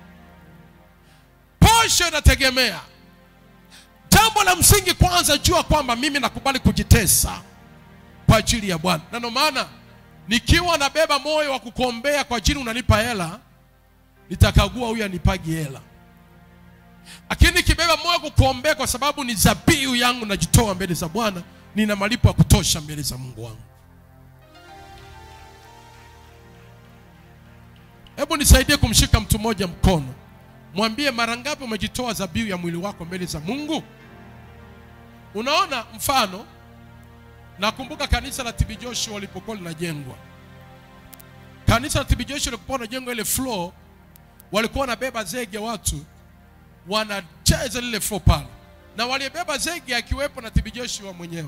posho inategemea jambo la msingi kwanza jua kwamba mimi nakubali kujitesa kwa ajili ya bwana na ndio maana nikiwa nabeba moyo wa kukuombea kwa ajili unanipa hela nitakagua huyu anipagi hela lakini nikibeba moyo wa kukuombea kwa sababu ni zabihu yangu najitoa mbele za bwana nina malipo ya kutosha mbele za mungu wangu hebu nisaidie kumshika mtu mmoja mkono mwambie mara ngapi umejitoa zabihu ya mwili wako mbele za mungu unaona mfano nakumbuka kanisa la TB Joshua lilipokuwa linajengwa kanisa la TB Joshua lilipokuwa linajengwa ile floor walikuwa wanabeba zege watu wanacheza lile floor pale na waliyebeba zege akiwepo na TB Joshua mwenyewe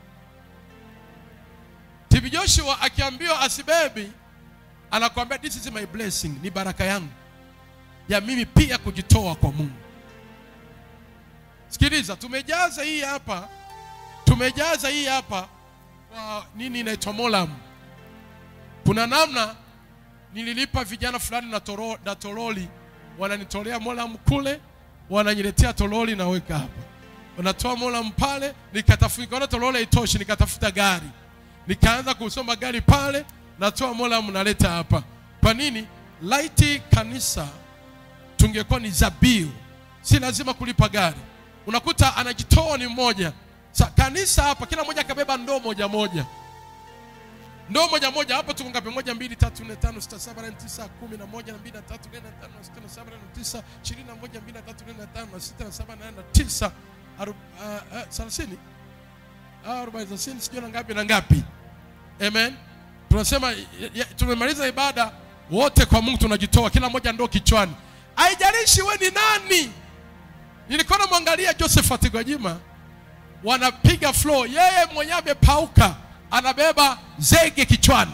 TB Joshua akiambiwa asibebi anakuambia this is my blessing ni baraka yangu ya mimi pia kujitoa kwa Mungu sikiliza tumejaza hii hapa tumejaza hii hapa kwa nini inaitwa molam kuna namna nililipa vijana fulani na, toro, na toroli wananitolea molam kule wananiletea toroli naweka hapa wanatoa molam pale nikatafuta nikaona toroli haitoshi nikatafuta gari nikaanza kusoma gari pale natoa molam naleta hapa kwa nini laiti kanisa tungekuwa ni zabiu si lazima kulipa gari unakuta anajitoa ni mmoja Sa, kanisa hapa kila mmoja akabeba ndoo moja moja ndoo moja moja hapo tuko ngapi moja mbili tatu nne tano sita saba nane tisa kumi na moja na mbili na tatu nne na tano na sita na saba na tisa ishirini na moja mbili na tatu nne na tano na sita na saba na nane na tisa aru- ah, ah, thelathini Ah, arobaini thelathini sijui na ngapi na ngapi amen tunasema ya- ya- tumemaliza ibada wote kwa mungu tunajitoa kila mmoja ndoo kichwani haijalishi we ni nani nilikuwa namwangalia josephat gwajima wanapiga flow yeye mwenyewe amepauka anabeba zege kichwani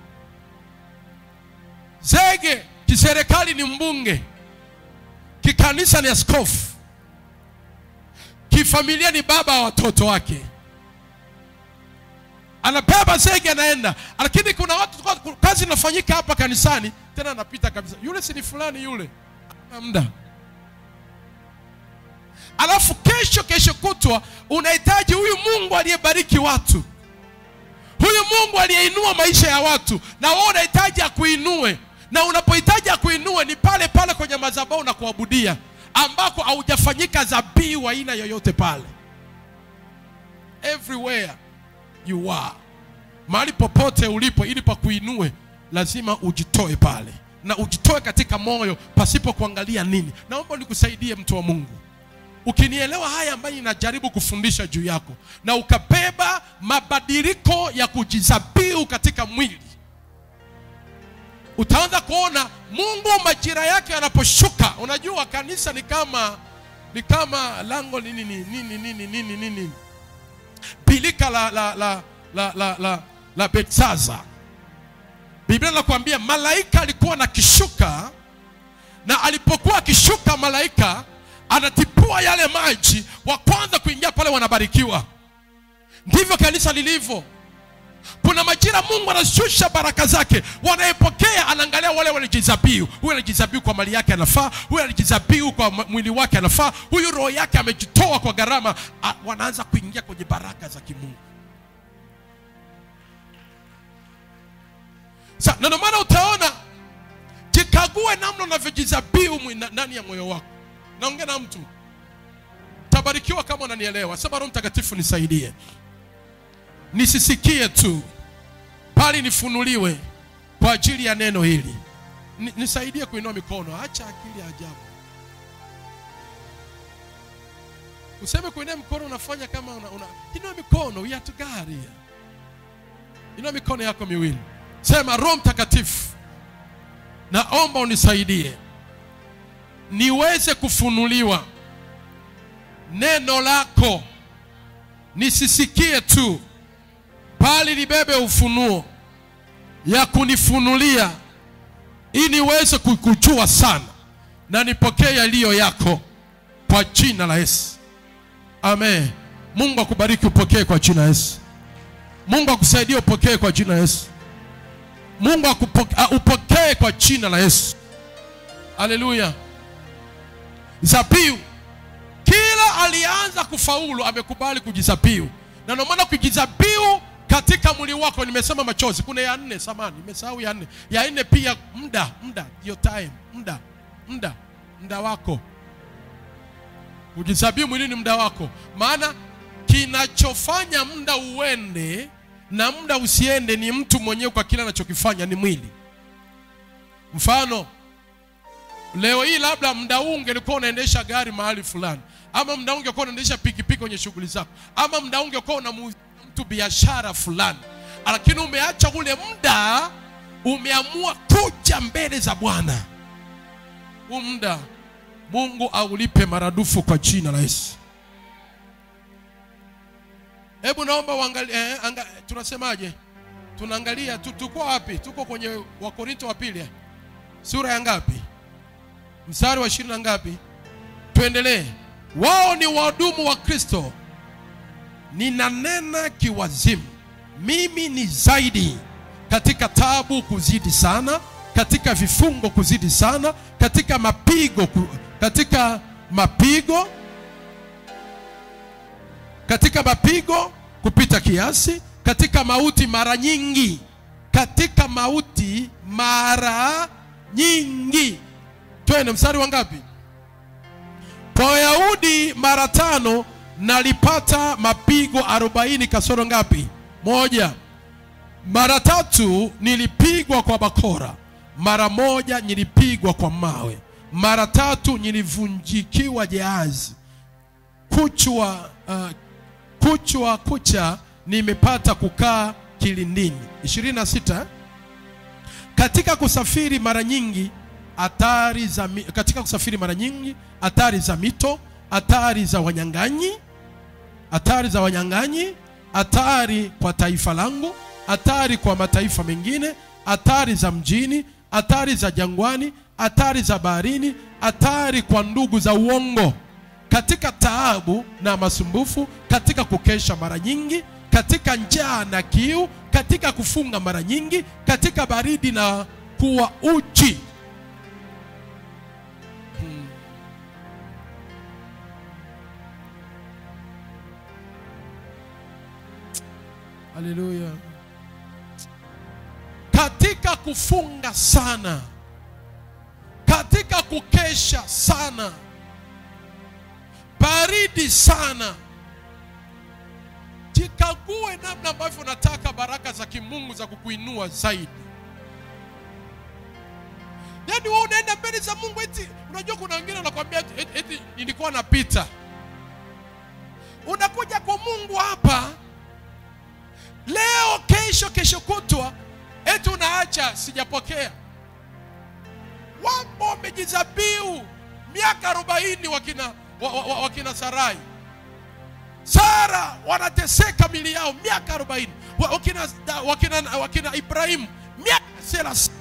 zege kiserikali ni mbunge kikanisa ni askofu kifamilia ni baba wa watoto wake anabeba zege anaenda lakini kuna watu kazi inafanyika hapa kanisani tena anapita kabisa yule si ni fulani yule ana muda alafu kesho kesho kutwa unahitaji huyu mungu aliyebariki watu huyu mungu aliyeinua maisha ya watu na wewe unahitaji akuinue na unapohitaji akuinue ni pale pale kwenye madhabahu na kuabudia ambako haujafanyika dhabihu aina yoyote pale everywhere you are mahali popote ulipo ili pakuinue lazima ujitoe pale na ujitoe katika moyo pasipo kuangalia nini naomba nikusaidie mtu wa mungu ukinielewa haya ambayo ninajaribu kufundisha juu yako na ukabeba mabadiliko ya kujizabihu katika mwili utaanza kuona mungu majira yake yanaposhuka unajua kanisa ni kama ni kama lango nini nini nini nini nini nini bilika la la la la la la, la betsaza biblia inakuambia malaika alikuwa na kishuka na alipokuwa akishuka malaika anatipua yale maji wa kwanza kuingia pale wanabarikiwa ndivyo kanisa lilivyo kuna majira mungu anashusha baraka zake wanayepokea anaangalia wale walijizabihu huyu alijizabihu kwa mali yake anafaa huyu alijizabihu kwa mwili wake anafaa huyu roho yake amejitoa kwa gharama A, wanaanza kuingia kwenye baraka za kimungu sa na ndio maana utaona jikague namna unavyojizabihu ndani ya moyo wako naongea na mtu tabarikiwa kama unanielewa sema roho mtakatifu nisaidie nisisikie tu bali nifunuliwe kwa ajili ya neno hili Ni, nisaidie kuinua mikono acha akili ya ajabu useme kuinua mikono unafanya kama una, una inua mikono we are to God here inua mikono yako miwili sema roho mtakatifu naomba unisaidie niweze kufunuliwa neno lako nisisikie tu bali libebe ufunuo ya kunifunulia ili niweze kukujua sana na nipokee yaliyo yako kwa jina la Yesu. Amen. Mungu akubariki upokee kwa jina la Yesu. Mungu akusaidie upokee kwa jina la Yesu. Mungu akupokee, upokee kwa jina la Yesu. Haleluya. Zabihu. Kila alianza kufaulu amekubali kujizabihu, na ndio maana kujizabihu katika mwili wako, nimesema machozi. Kuna ya nne, samani, nimesahau ya nne. Ya nne pia muda, muda, your time, muda, muda, muda wako kujizabihu mwilini, muda wako. Maana kinachofanya muda uende na muda usiende ni mtu mwenyewe kwa kile anachokifanya, ni mwili. Mfano, leo hii labda muda huu ungelikuwa unaendesha gari mahali fulani, ama muda huu ungekuwa unaendesha pikipiki kwenye shughuli zako, ama muda huu ungekuwa unamuuzia mtu biashara fulani, lakini umeacha ule muda, umeamua kuja mbele za Bwana. Huu muda Mungu aulipe maradufu kwa jina la Yesu. Hebu naomba uangalie, eh, anga, tunasemaje? Tunaangalia tu, tuko wapi? Tuko kwenye Wakorinto wa pili sura ya ngapi? Mstari wa ishirini na ngapi? Tuendelee. Wao ni wahudumu wa Kristo, ninanena kiwazimu, mimi ni zaidi katika tabu kuzidi sana, katika vifungo kuzidi sana, katika mapigo ku, katika mapigo katika mapigo kupita kiasi, katika mauti mara nyingi, katika mauti mara nyingi. Twende mstari wa ngapi? Kwa Wayahudi mara tano nalipata mapigo arobaini kasoro ngapi? Moja. Mara tatu nilipigwa kwa bakora, mara moja nilipigwa kwa mawe, mara tatu nilivunjikiwa jahazi, kuchwa uh, kuchwa kucha nimepata kukaa kilindini. 26 katika kusafiri mara nyingi hatari za katika kusafiri mara nyingi hatari za mito, hatari za wanyang'anyi, hatari za wanyang'anyi, hatari kwa taifa langu, hatari kwa mataifa mengine, hatari za mjini, hatari za jangwani, hatari za baharini, hatari kwa ndugu za uongo katika taabu na masumbufu, katika kukesha mara nyingi, katika njaa na kiu, katika kufunga mara nyingi, katika baridi na kuwa uchi. Hmm. Haleluya. Katika kufunga sana, katika kukesha sana, baridi sana. Jikague namna ambavyo unataka baraka za kimungu za kukuinua zaidi. Yaani wewe unaenda mbele za Mungu eti unajua kuna wengine wanakuambia eti, eti, eti nilikuwa napita. Unakuja kwa Mungu hapa leo, kesho, kesho kutwa, eti unaacha sijapokea. Wapo wamejizabiu miaka arobaini wakina, wa, wa, wa, wakina Sarai Sara wanateseka mili yao miaka arobaini wakina, wakina, wakina Ibrahimu miaka thelathini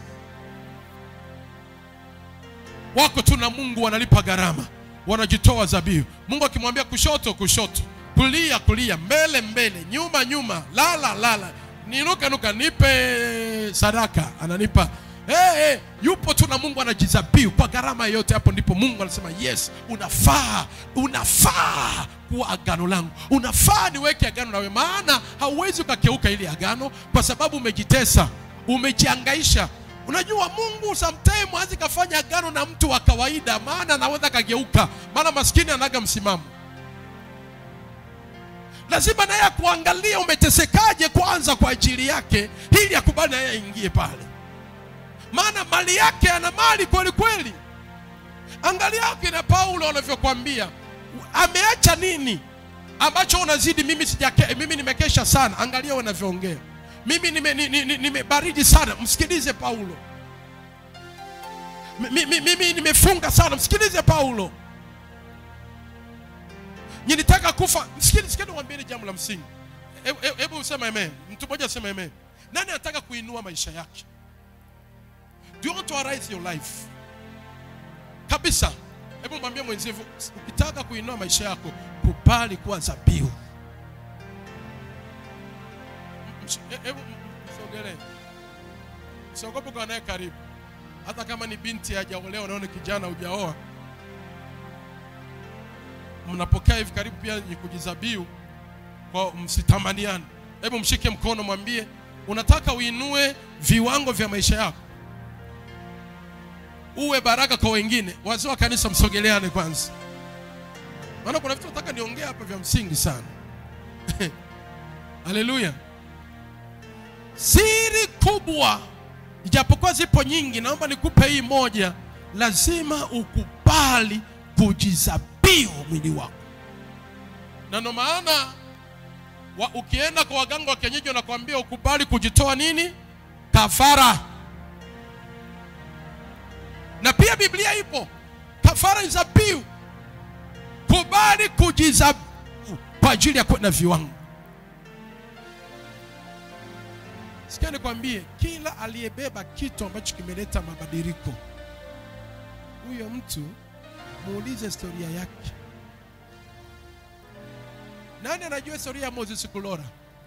wako tu na Mungu, wanalipa gharama, wanajitoa zabihu. Mungu akimwambia kushoto, kushoto, kulia, kulia, mbele, mbele, nyuma, nyuma, lala, lala, ninuka, nuka, nipe sadaka, ananipa Hey, hey, yupo tu na Mungu anajizabihu kwa gharama yote. Hapo ndipo Mungu anasema yes, unafaa, unafaa kuwa agano langu, unafaa niweke agano nawe, maana hauwezi ukakeuka ili agano, kwa sababu umejitesa, umejiangaisha. Unajua Mungu sometime hazi kafanya agano na mtu wa kawaida, maana anaweza kageuka, maana maskini anaga msimamo. Lazima naye akuangalia umetesekaje kwanza kwa ajili yake, ili akubali naye aingie pale maana mali yake ana mali kweli kweli. Angalia kina Paulo wanavyokuambia, ameacha nini ambacho unazidi mimi sijake, mimi nimekesha sana. Angalia wanavyoongea, mimi nimebaridi nime sana. Msikilize Paulo. Mimi, mimi nimefunga sana. Msikilize Paulo. Nilitaka kufa. Msikilize, sikeni niwaambie jambo la msingi. Hebu useme amen. Mtu mmoja aseme amen. Nani anataka kuinua maisha yake? Do you want to arise your life? Kabisa. Hebu mwambie mwenzio, ukitaka kuinua maisha yako, kubali kuwa dhabihu. Hebu msogelee. Usiogope kwa naye karibu. Hata kama ni binti hajaolewa, naona kijana hujaoa. Mnapokea hivi karibu pia ni kujizabihu kwa msitamaniane. Hebu mshike mkono, mwambie unataka uinue viwango vya maisha yako uwe baraka kwa wengine. Wazee wa kanisa msogeleane kwanza, maana kuna vitu nataka niongea hapa vya msingi sana. Haleluya! Siri kubwa, ijapokuwa zipo nyingi, naomba nikupe hii moja. Lazima ukubali kujizabihu mwili wako, na ndio maana wa, ukienda kwa waganga wa kienyeji wanakuambia ukubali kujitoa nini, kafara na pia Biblia ipo kafara ni dhabihu. Kubali kujizabihu kwa ajili ya kwenda viwango. Sikia nikwambie, kila aliyebeba kitu ambacho kimeleta mabadiliko, huyo mtu muulize historia yake. Nani anajua historia ya Moses Kulora?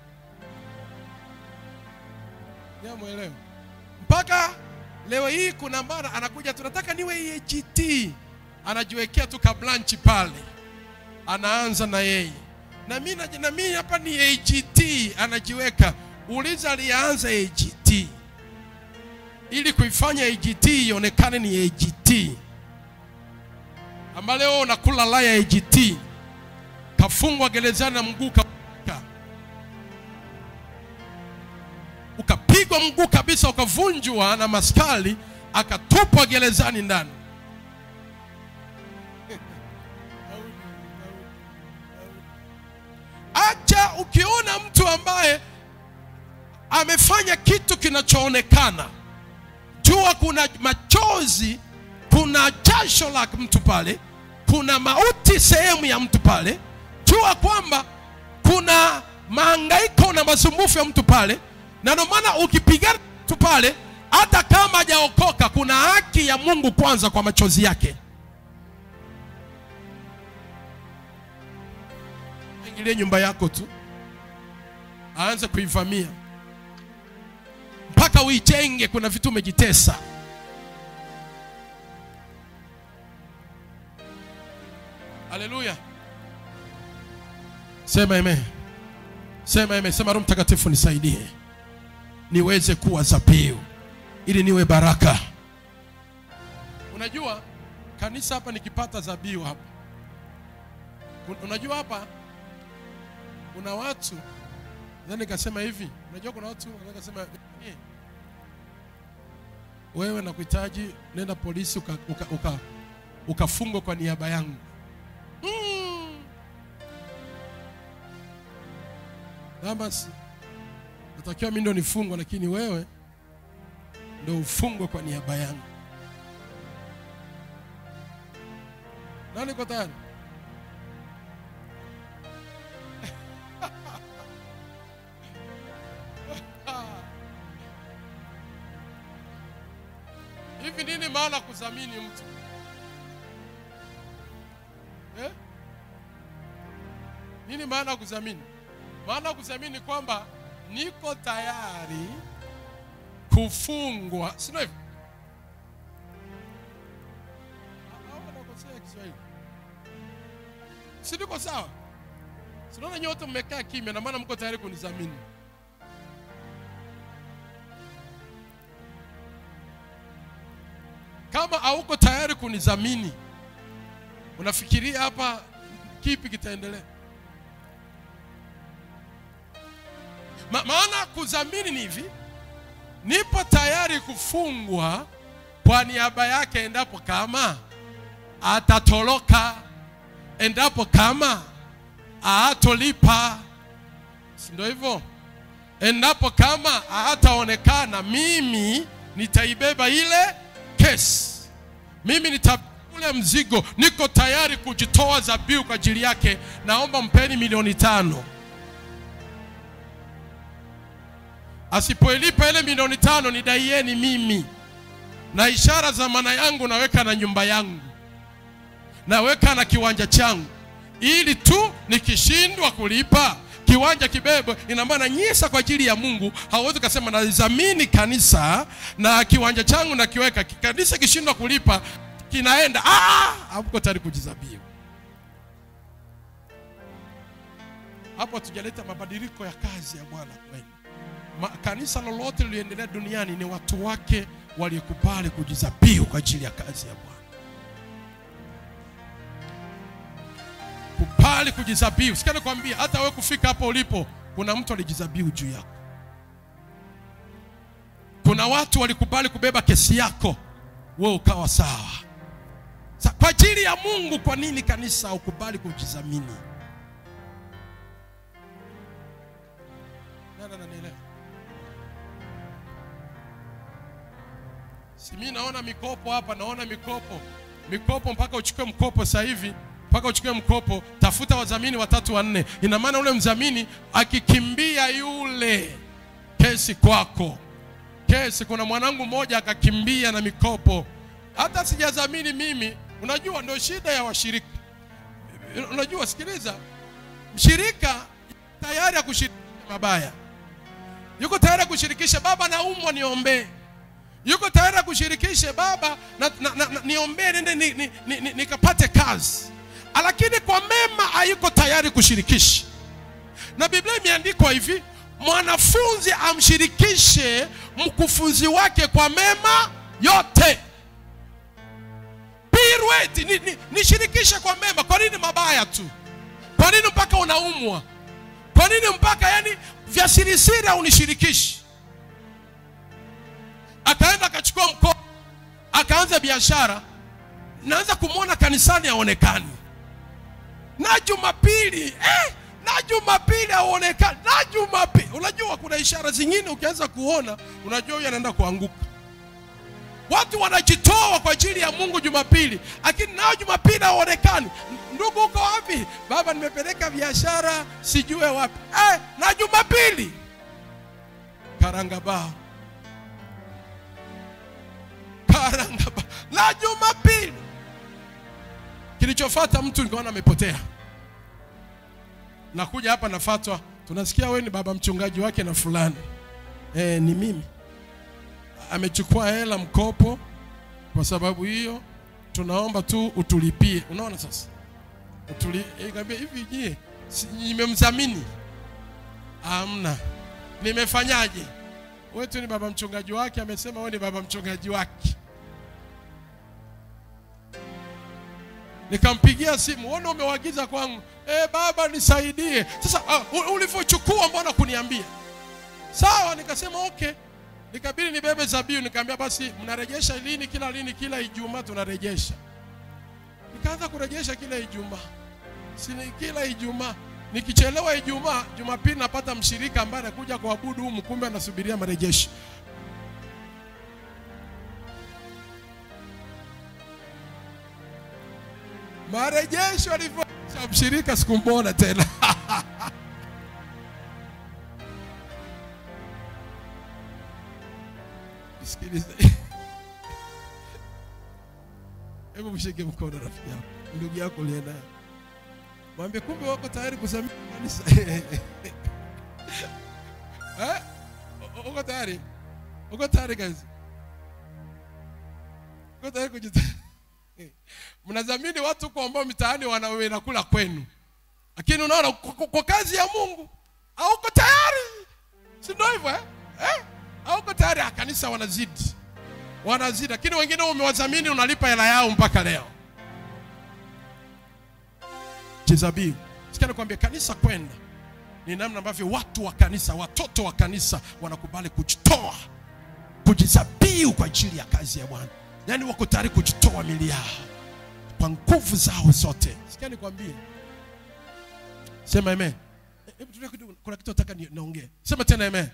Mwelewa mpaka leo hii kuna mara anakuja, tunataka niwe EAGT, anajiwekea tu kablanchi pale, anaanza na yeye na mimi na mimi hapa ni AGT, anajiweka. Uliza alianza AGT ili kuifanya AGT ionekane ni AGT, ama leo unakula laya AGT, kafungwa gerezani na mguu ukapigwa mguu kabisa, ukavunjwa na maskari, akatupwa gerezani ndani. Acha ukiona mtu ambaye amefanya kitu kinachoonekana, jua kuna machozi, kuna jasho la mtu pale, kuna mauti sehemu ya mtu pale, jua kwamba kuna mahangaiko na masumbufu ya mtu pale na ndio maana ukipigana tu pale, hata kama hajaokoka, kuna haki ya Mungu kwanza kwa machozi yake. Ingilie nyumba yako tu, aanze kuivamia mpaka uijenge. Kuna vitu umejitesa. Haleluya, sema amen, sema amen, sema Roho Mtakatifu nisaidie niweze kuwa zabihu ili niwe baraka. Unajua kanisa hapa nikipata zabihu hapa, Un- unajua hapa kuna watu then nikasema hivi, unajua kuna watu wanaweza kusema "Eh, wewe nakuhitaji, nenda polisi uka, uka, uka, ukafungwa kwa niaba yangu. Mm. Na basi natakiwa mimi ndo nifungwe, lakini wewe ndo ufungwe kwa niaba yangu. Nani kwa tayari? Hivi nini maana kudhamini mtu eh? Nini maana kudhamini? Maana kudhamini ni kwamba niko tayari kufungwa, si ndio hivyo? Au nakosea Kiswahili? Si niko sawa? Si naona nyote mmekaa kimya, na maana mko tayari kunidhamini. Kama hauko tayari kunidhamini, unafikiria hapa kipi kitaendelea? Ma, maana kudhamini ni hivi, nipo tayari kufungwa kwa niaba yake endapo kama atatoroka, endapo kama aatolipa, si ndio hivyo? Endapo kama hataonekana, mimi nitaibeba ile kesi, mimi nita ule mzigo, niko tayari kujitoa dhabihu kwa ajili yake. Naomba mpeni milioni tano. Asipoilipa ile milioni tano, nidaieni mimi, na ishara za maana yangu naweka na nyumba yangu, naweka na kiwanja changu, ili tu nikishindwa kulipa kiwanja kibebwe. Ina maana nyisa kwa ajili ya Mungu. Hauwezi kusema nadhamini kanisa na kiwanja changu nakiweka, kanisa kishindwa kulipa kinaenda. Ah, hamko tayari kujizabihu. Hapo hatujaleta mabadiliko ya kazi ya Bwana kwenu. Ma, kanisa lolote liliendelea duniani ni watu wake waliokubali kujizabihu kwa ajili ya kazi ya Bwana. Kubali kujizabihu. Sikia nikwambia, hata wewe kufika hapo ulipo, kuna mtu alijizabihu juu yako. Kuna watu walikubali kubeba kesi yako, wewe ukawa sawa. Sa, kwa ajili ya Mungu, kwa nini kanisa ukubali kujidhamini? Nani ananielewa? Si mimi naona mikopo hapa, naona mikopo, mikopo mpaka uchukue mkopo sasa hivi, mpaka uchukue mkopo, tafuta wadhamini watatu wanne. Ina maana ule mdhamini akikimbia yule kesi kwako, kesi. Kuna mwanangu mmoja akakimbia na mikopo, hata sijadhamini mimi. Unajua ndio shida ya washirika. Unajua, sikiliza, mshirika tayari ya kushirikisha mabaya, yuko tayari kushirikisha, baba naumwa, niombee yuko tayari kushirikishe baba na, na, na, na, niombee nende ni, ni, ni, ni, nikapate kazi, lakini kwa mema hayuko tayari kushirikisha. Na Biblia imeandikwa hivi, mwanafunzi amshirikishe mkufunzi wake kwa mema yote. Pirueti, ni, ni, nishirikishe kwa mema. Kwa nini mabaya tu? Kwa nini mpaka unaumwa? Kwa nini mpaka yani vya sirisiri unishirikishi? akaenda akachukua mkopo akaanza biashara, naanza kumwona kanisani haonekani, na Jumapili eh, na Jumapili haonekani, na Jumapili. Unajua kuna ishara zingine ukianza kuona, unajua huyu anaenda kuanguka. Watu wanajitoa kwa ajili ya Mungu Jumapili, lakini nao Jumapili haonekani. Ndugu, uko wapi? Baba, nimepeleka biashara sijue wapi. Eh, na Jumapili karangabao karangaba la Jumapili. Kilichofuata mtu nikaona amepotea, nakuja hapa nafatwa, tunasikia wewe ni baba mchungaji wake na fulani e, ni mimi amechukua hela mkopo kwa sababu hiyo tunaomba tu utulipie unaona sasa Utuli, ikambia hivi je si- nimemdhamini amna nimefanyaje wewe tu ni baba mchungaji wake amesema wewe ni baba mchungaji wake nikampigia simu uone umewaagiza kwangu e, baba nisaidie sasa uh, ulivyochukua mbona kuniambia sawa nikasema okay nikabidi nibebe zabiu nikaambia basi mnarejesha lini kila lini kila ijumaa tunarejesha nikaanza kurejesha kila ijumaa sini kila ijumaa nikichelewa ijumaa jumapili napata mshirika ambaye anakuja kuabudu humu kumbe anasubiria marejesho marejesho alivyo mshirika sikumwona tena sikiliza hebu mshike mkono rafiki yako ndugu yako uliye naye mwambie kumbe wako tayari kusamia kanisa Eh? U- uko tayari uko tayari kazi uko tayari kujita mnadhamini watu huko ambao mitaani wanaweza kula kwenu lakini unaona kwa, kwa- kwa kazi ya mungu hauko tayari si ndio hivyo eh? eh? hauko tayari ah, kanisa wanazidi wanazidi lakini wengine umewadhamini unalipa hela yao mpaka leo kizabiu sikia nikwambia kanisa kwenda ni namna ambavyo watu wa kanisa watoto wa kanisa wanakubali kujitoa kujizabiu kwa ajili ya kazi ya bwana yaani wako tayari kujitoa mili yao kwa nguvu zao zote sikia nikwambie sema amen Eh, hebu tulia kidogo kuna kitu nataka ni- niongee sema tena amen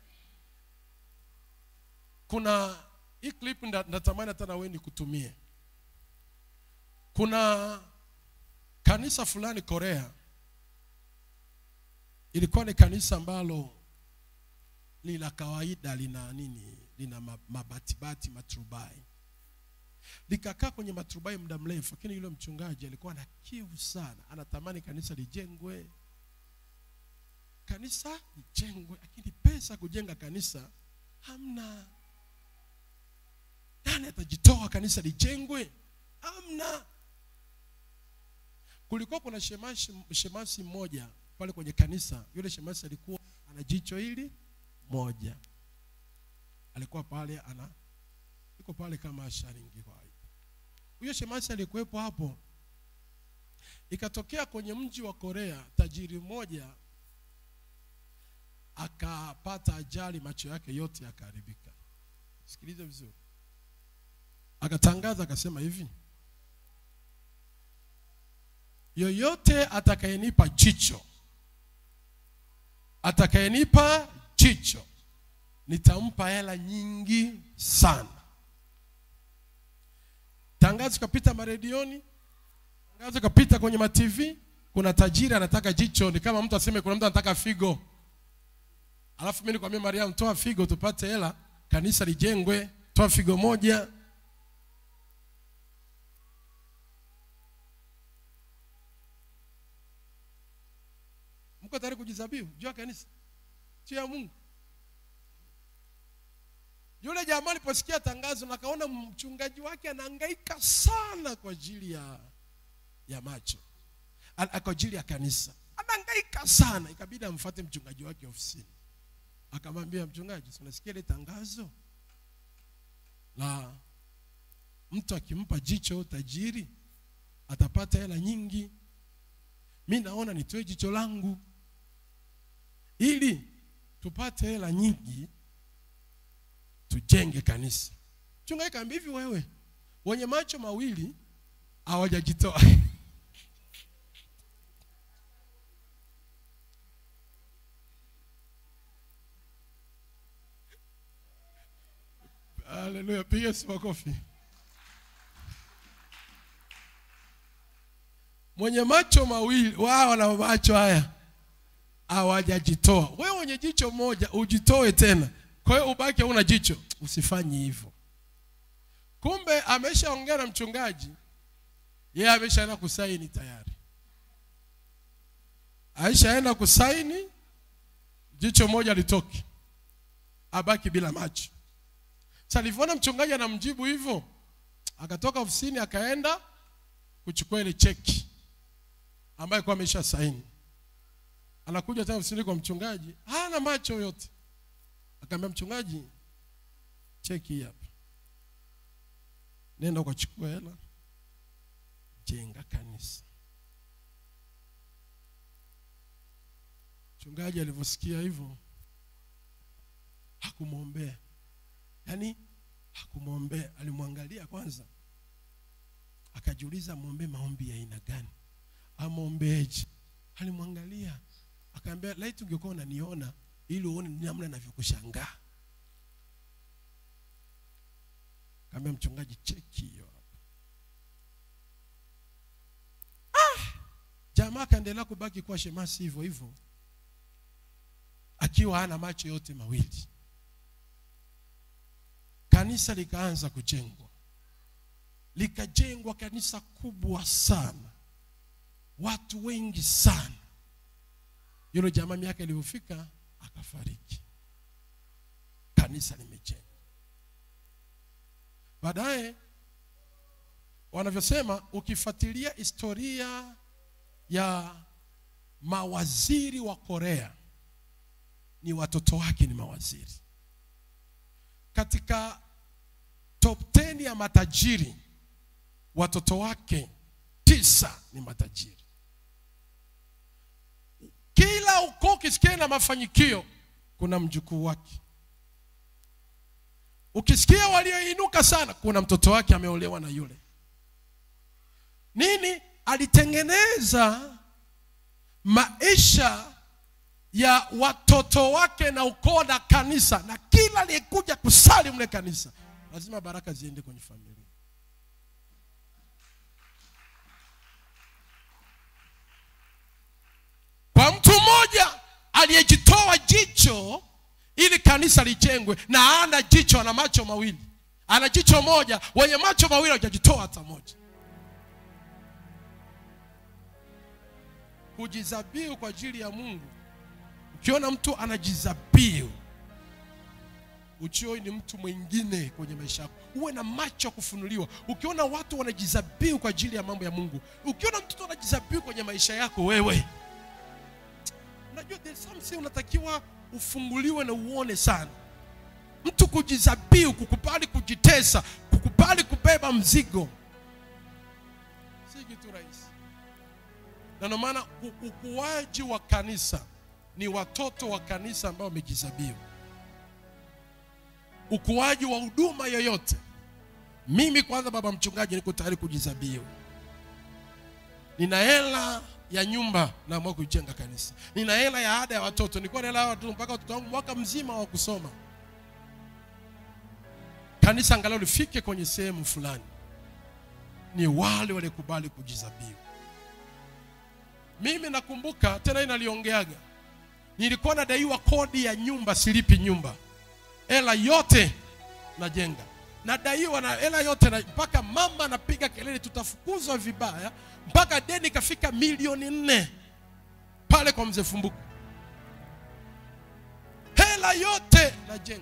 kuna hii clip nda- natamani hata na wewe nikutumie kuna kanisa fulani korea ilikuwa ni kanisa ambalo ni la kawaida lina nini lina ma- mabatibati maturubai likakaa kwenye maturubai muda mrefu lakini yule mchungaji alikuwa na kiu sana anatamani kanisa lijengwe kanisa lijengwe lakini pesa kujenga kanisa hamna nani atajitoa kanisa lijengwe hamna kulikuwa kuna shemasi, shemasi mmoja pale kwenye kanisa yule shemasi alikuwa ana jicho hili moja alikuwa pale ana yuko pale kama asharingi kwa hiyo huyo shemasi alikuwepo hapo ikatokea kwenye mji wa korea tajiri mmoja akapata ajali macho yake yote yakaharibika sikilize vizuri akatangaza akasema hivi yoyote atakayenipa jicho atakayenipa jicho nitampa hela nyingi sana tangazo ikapita maredioni tangazo ikapita kwenye matv kuna tajiri anataka jicho ni kama mtu aseme kuna mtu anataka figo alafu mi nikwambia mariam toa figo tupate hela kanisa lijengwe toa figo moja mko tayari kujizabiu juu ya kanisa juu ya mungu yule jamaa aliposikia tangazo na akaona mchungaji wake anahangaika sana kwa ajili ya ya macho Al- kwa ajili ya kanisa anahangaika sana ikabidi amfuate mchungaji wake ofisini akamwambia mchungaji si unasikia ile tangazo la mtu akimpa jicho tajiri atapata hela nyingi mi naona nitoe jicho langu ili tupate hela nyingi tujenge kanisa mchungaji kaambia hivi wewe wenye macho mawili hawajajitoa haleluya piga si makofi mwenye macho mawili wao na macho haya hawajajitoa wewe mwenye jicho moja ujitoe tena kwa hiyo ubaki una jicho usifanye hivyo kumbe ameshaongea na mchungaji yeye ameshaenda kusaini tayari aishaenda kusaini jicho moja litoke, abaki bila macho. Sasa alivyoona mchungaji anamjibu hivyo, akatoka ofisini akaenda kuchukua ile cheki ambayo kwa amesha saini. Anakuja tena ofisini kwa mchungaji, hana macho yote. Akamwambia mchungaji, cheki hii hapa, nenda ukachukua hela, jenga kanisa. Mchungaji alivyosikia hivyo hakumwombea, yaani hakumwombea, alimwangalia kwanza, akajiuliza muombe maombi ya aina gani, amwombeeje? Alimwangalia akaambia, laiti ungekuwa unaniona ili uone namna navyokushangaa. Kaambia mchungaji, cheki hiyo hapa. Ah! Jamaa akaendelea kubaki kuwa shemasi hivyo hivyo akiwa hana macho yote mawili. Kanisa likaanza kujengwa, likajengwa kanisa kubwa sana, watu wengi sana. Yule jamaa miaka ilivyofika akafariki, kanisa limejengwa. Baadaye wanavyosema, ukifuatilia historia ya mawaziri wa Korea ni watoto wake ni mawaziri. Katika top 10 ya matajiri watoto wake tisa ni matajiri. Kila ukoo ukisikia na mafanikio kuna mjukuu wake. Ukisikia walioinuka sana kuna mtoto wake ameolewa na yule. Nini? Alitengeneza maisha ya watoto wake na ukoo na kanisa, na kila aliyekuja kusali mle kanisa lazima baraka ziende kwenye familia. Kwa mtu mmoja aliyejitoa jicho ili kanisa lijengwe, na ana jicho, ana macho mawili, ana jicho moja, wenye macho mawili hajajitoa hata moja. Kujizabihu kwa ajili ya Mungu Ukiona mtu anajizabiu, ujue ni mtu mwingine kwenye maisha yako. Uwe na macho ya kufunuliwa. Ukiona watu wanajizabiu kwa ajili ya mambo ya Mungu, ukiona mtoto anajizabiu kwenye maisha yako, wewe unajua there's something unatakiwa ufunguliwe na uone sana. Mtu kujizabiu, kukubali kujitesa, kukubali kubeba mzigo, si kitu rahisi, na ndio maana ukuaji wa kanisa ni watoto wa kanisa ambao wamejizabiu. Ukuaji wa huduma yoyote, mimi kwanza, baba mchungaji, niko tayari kujizabiu. Nina hela ya nyumba, naamua kujenga kanisa. Nina hela ya ada ya watoto, nilikuwa na hela ya watoto mpaka watoto wangu mwaka mzima wa kusoma. Kanisa angalau lifike kwenye sehemu fulani, ni wale walikubali kujizabiu. Mimi nakumbuka tena, inaliongeaga nilikuwa nadaiwa kodi ya nyumba, silipi nyumba, hela yote najenga, nadaiwa na hela yote na, mpaka mama anapiga kelele, tutafukuzwa vibaya, mpaka deni ikafika milioni nne pale kwa mzee Fumbuku, hela yote najenga.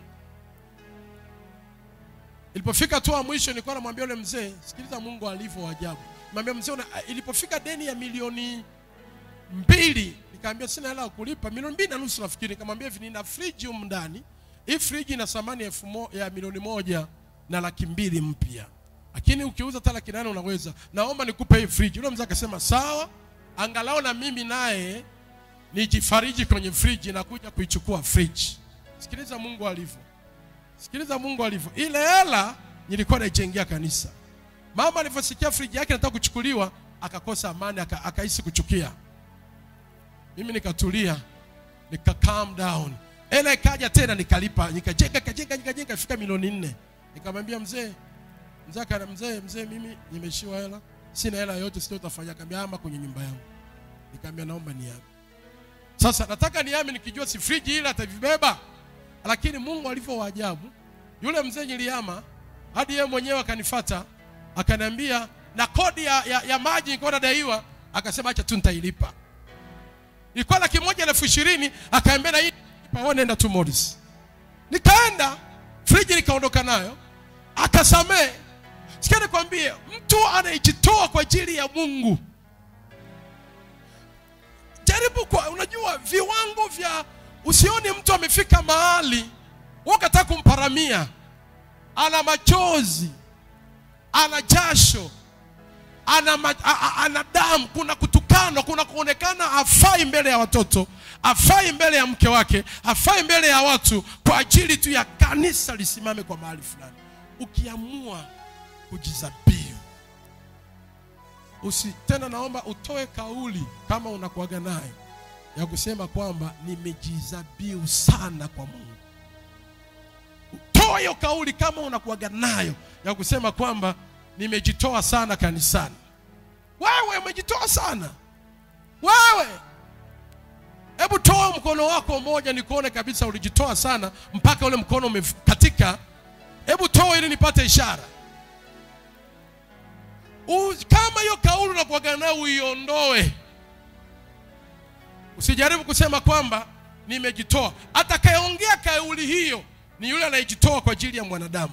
Ilipofika tu mwisho, nilikuwa namwambia yule mzee, sikiliza Mungu alivyo ajabu. Mwambia mzee, ilipofika deni ya milioni mbili Nikamwambia sina hela ya kulipa milioni mbili na nusu nafikiri. Nikamwambia hivi, nina friji humu ndani. Hii friji ina thamani elfu ya milioni moja na laki mbili mpya, lakini ukiuza hata laki nane unaweza. Naomba nikupe hii friji. Yule mzee akasema sawa, angalau na mimi naye nijifariji kwenye friji na kuja kuichukua friji. Sikiliza Mungu alivyo, sikiliza Mungu alivyo. Ile hela nilikuwa naijengea kanisa. Mama alivyosikia friji yake nataka kuchukuliwa, akakosa amani, akahisi kuchukia mimi nikatulia, nika calm down, hela ikaja tena, nikalipa, nikajenga, nikajenga, nikajenga, ifika milioni nne. Nikamwambia mzee, mzee kana mzee, mzee, mimi nimeshiwa hela, sina hela yote, sio utafanya. Akamwambia ama kwenye nyumba yangu. Nikamwambia naomba niame. Sasa nataka niame nikijua si friji ile atavibeba, lakini Mungu alivyo waajabu, yule mzee niliama hadi yeye mwenyewe akanifuata akaniambia, na kodi ya, ya, ya maji nilikuwa nadaiwa, akasema acha tu nitailipa ilikuwa laki moja na elfu ishirini akaambia na hii hapa wewe nenda tu Morris nikaenda friji nikaondoka nayo akasamee sikia nikwambie mtu anayejitoa kwa ajili ya mungu jaribu kwa unajua viwango vya usioni mtu amefika mahali wakataka kumparamia ana machozi ana jasho ana, ma, a, a, ana damu kuna kutukanwa kuna kuonekana afai mbele ya watoto afai mbele ya mke wake afai mbele ya watu kwa ajili tu ya kanisa lisimame kwa mahali fulani ukiamua kujizabiu usi tena naomba utoe kauli kama unakuaga nayo ya kusema kwamba nimejizabiu sana kwa mungu utoe hiyo kauli kama unakuaga nayo ya kusema kwamba nimejitoa sana kanisani wewe umejitoa sana wewe hebu toa mkono wako mmoja nikuone kabisa ulijitoa sana mpaka ule mkono umekatika hebu toa ili nipate ishara U, kama hiyo kauli unakuaga nayo uiondoe usijaribu kusema kwamba nimejitoa atakayeongea kauli hiyo ni yule anayejitoa kwa ajili ya mwanadamu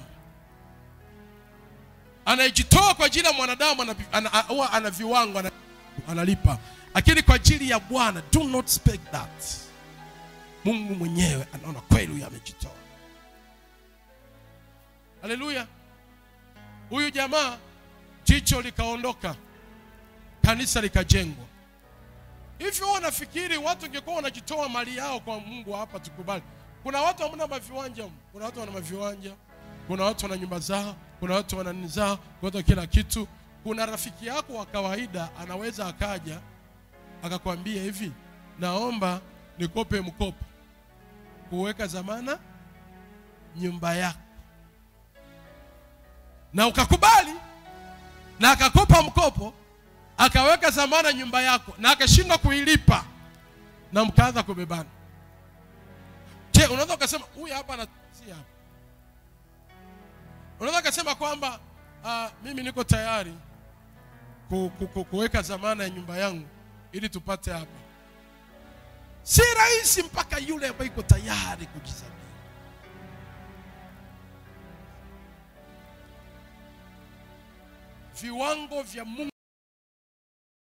anayejitoa kwa ajili ya mwanadamu ana, ana, ana, ana viwango ana, analipa lakini kwa ajili ya bwana do not speak that mungu mwenyewe anaona kweli huyu amejitoa haleluya huyu jamaa jicho likaondoka kanisa likajengwa hivyo huwa nafikiri watu ingekuwa wanajitoa mali yao kwa mungu hapa tukubali kuna watu hamna maviwanja kuna watu wana maviwanja kuna watu wana nyumba zao kuna watu wana nini zao kuna watu kila kitu kuna rafiki yako wa kawaida anaweza akaja akakwambia hivi naomba nikope mkopo kuweka zamana nyumba yako na ukakubali na akakopa mkopo akaweka zamana nyumba yako na akashindwa kuilipa na mkaanza kubebana je unaweza ukasema huyu hapa na si hapa unaweza ukasema kwamba uh, mimi niko tayari ku, ku, ku, kuweka zamana ya nyumba yangu ili tupate hapa si rahisi mpaka yule ambaye iko tayari kujizamia viwango vya mungu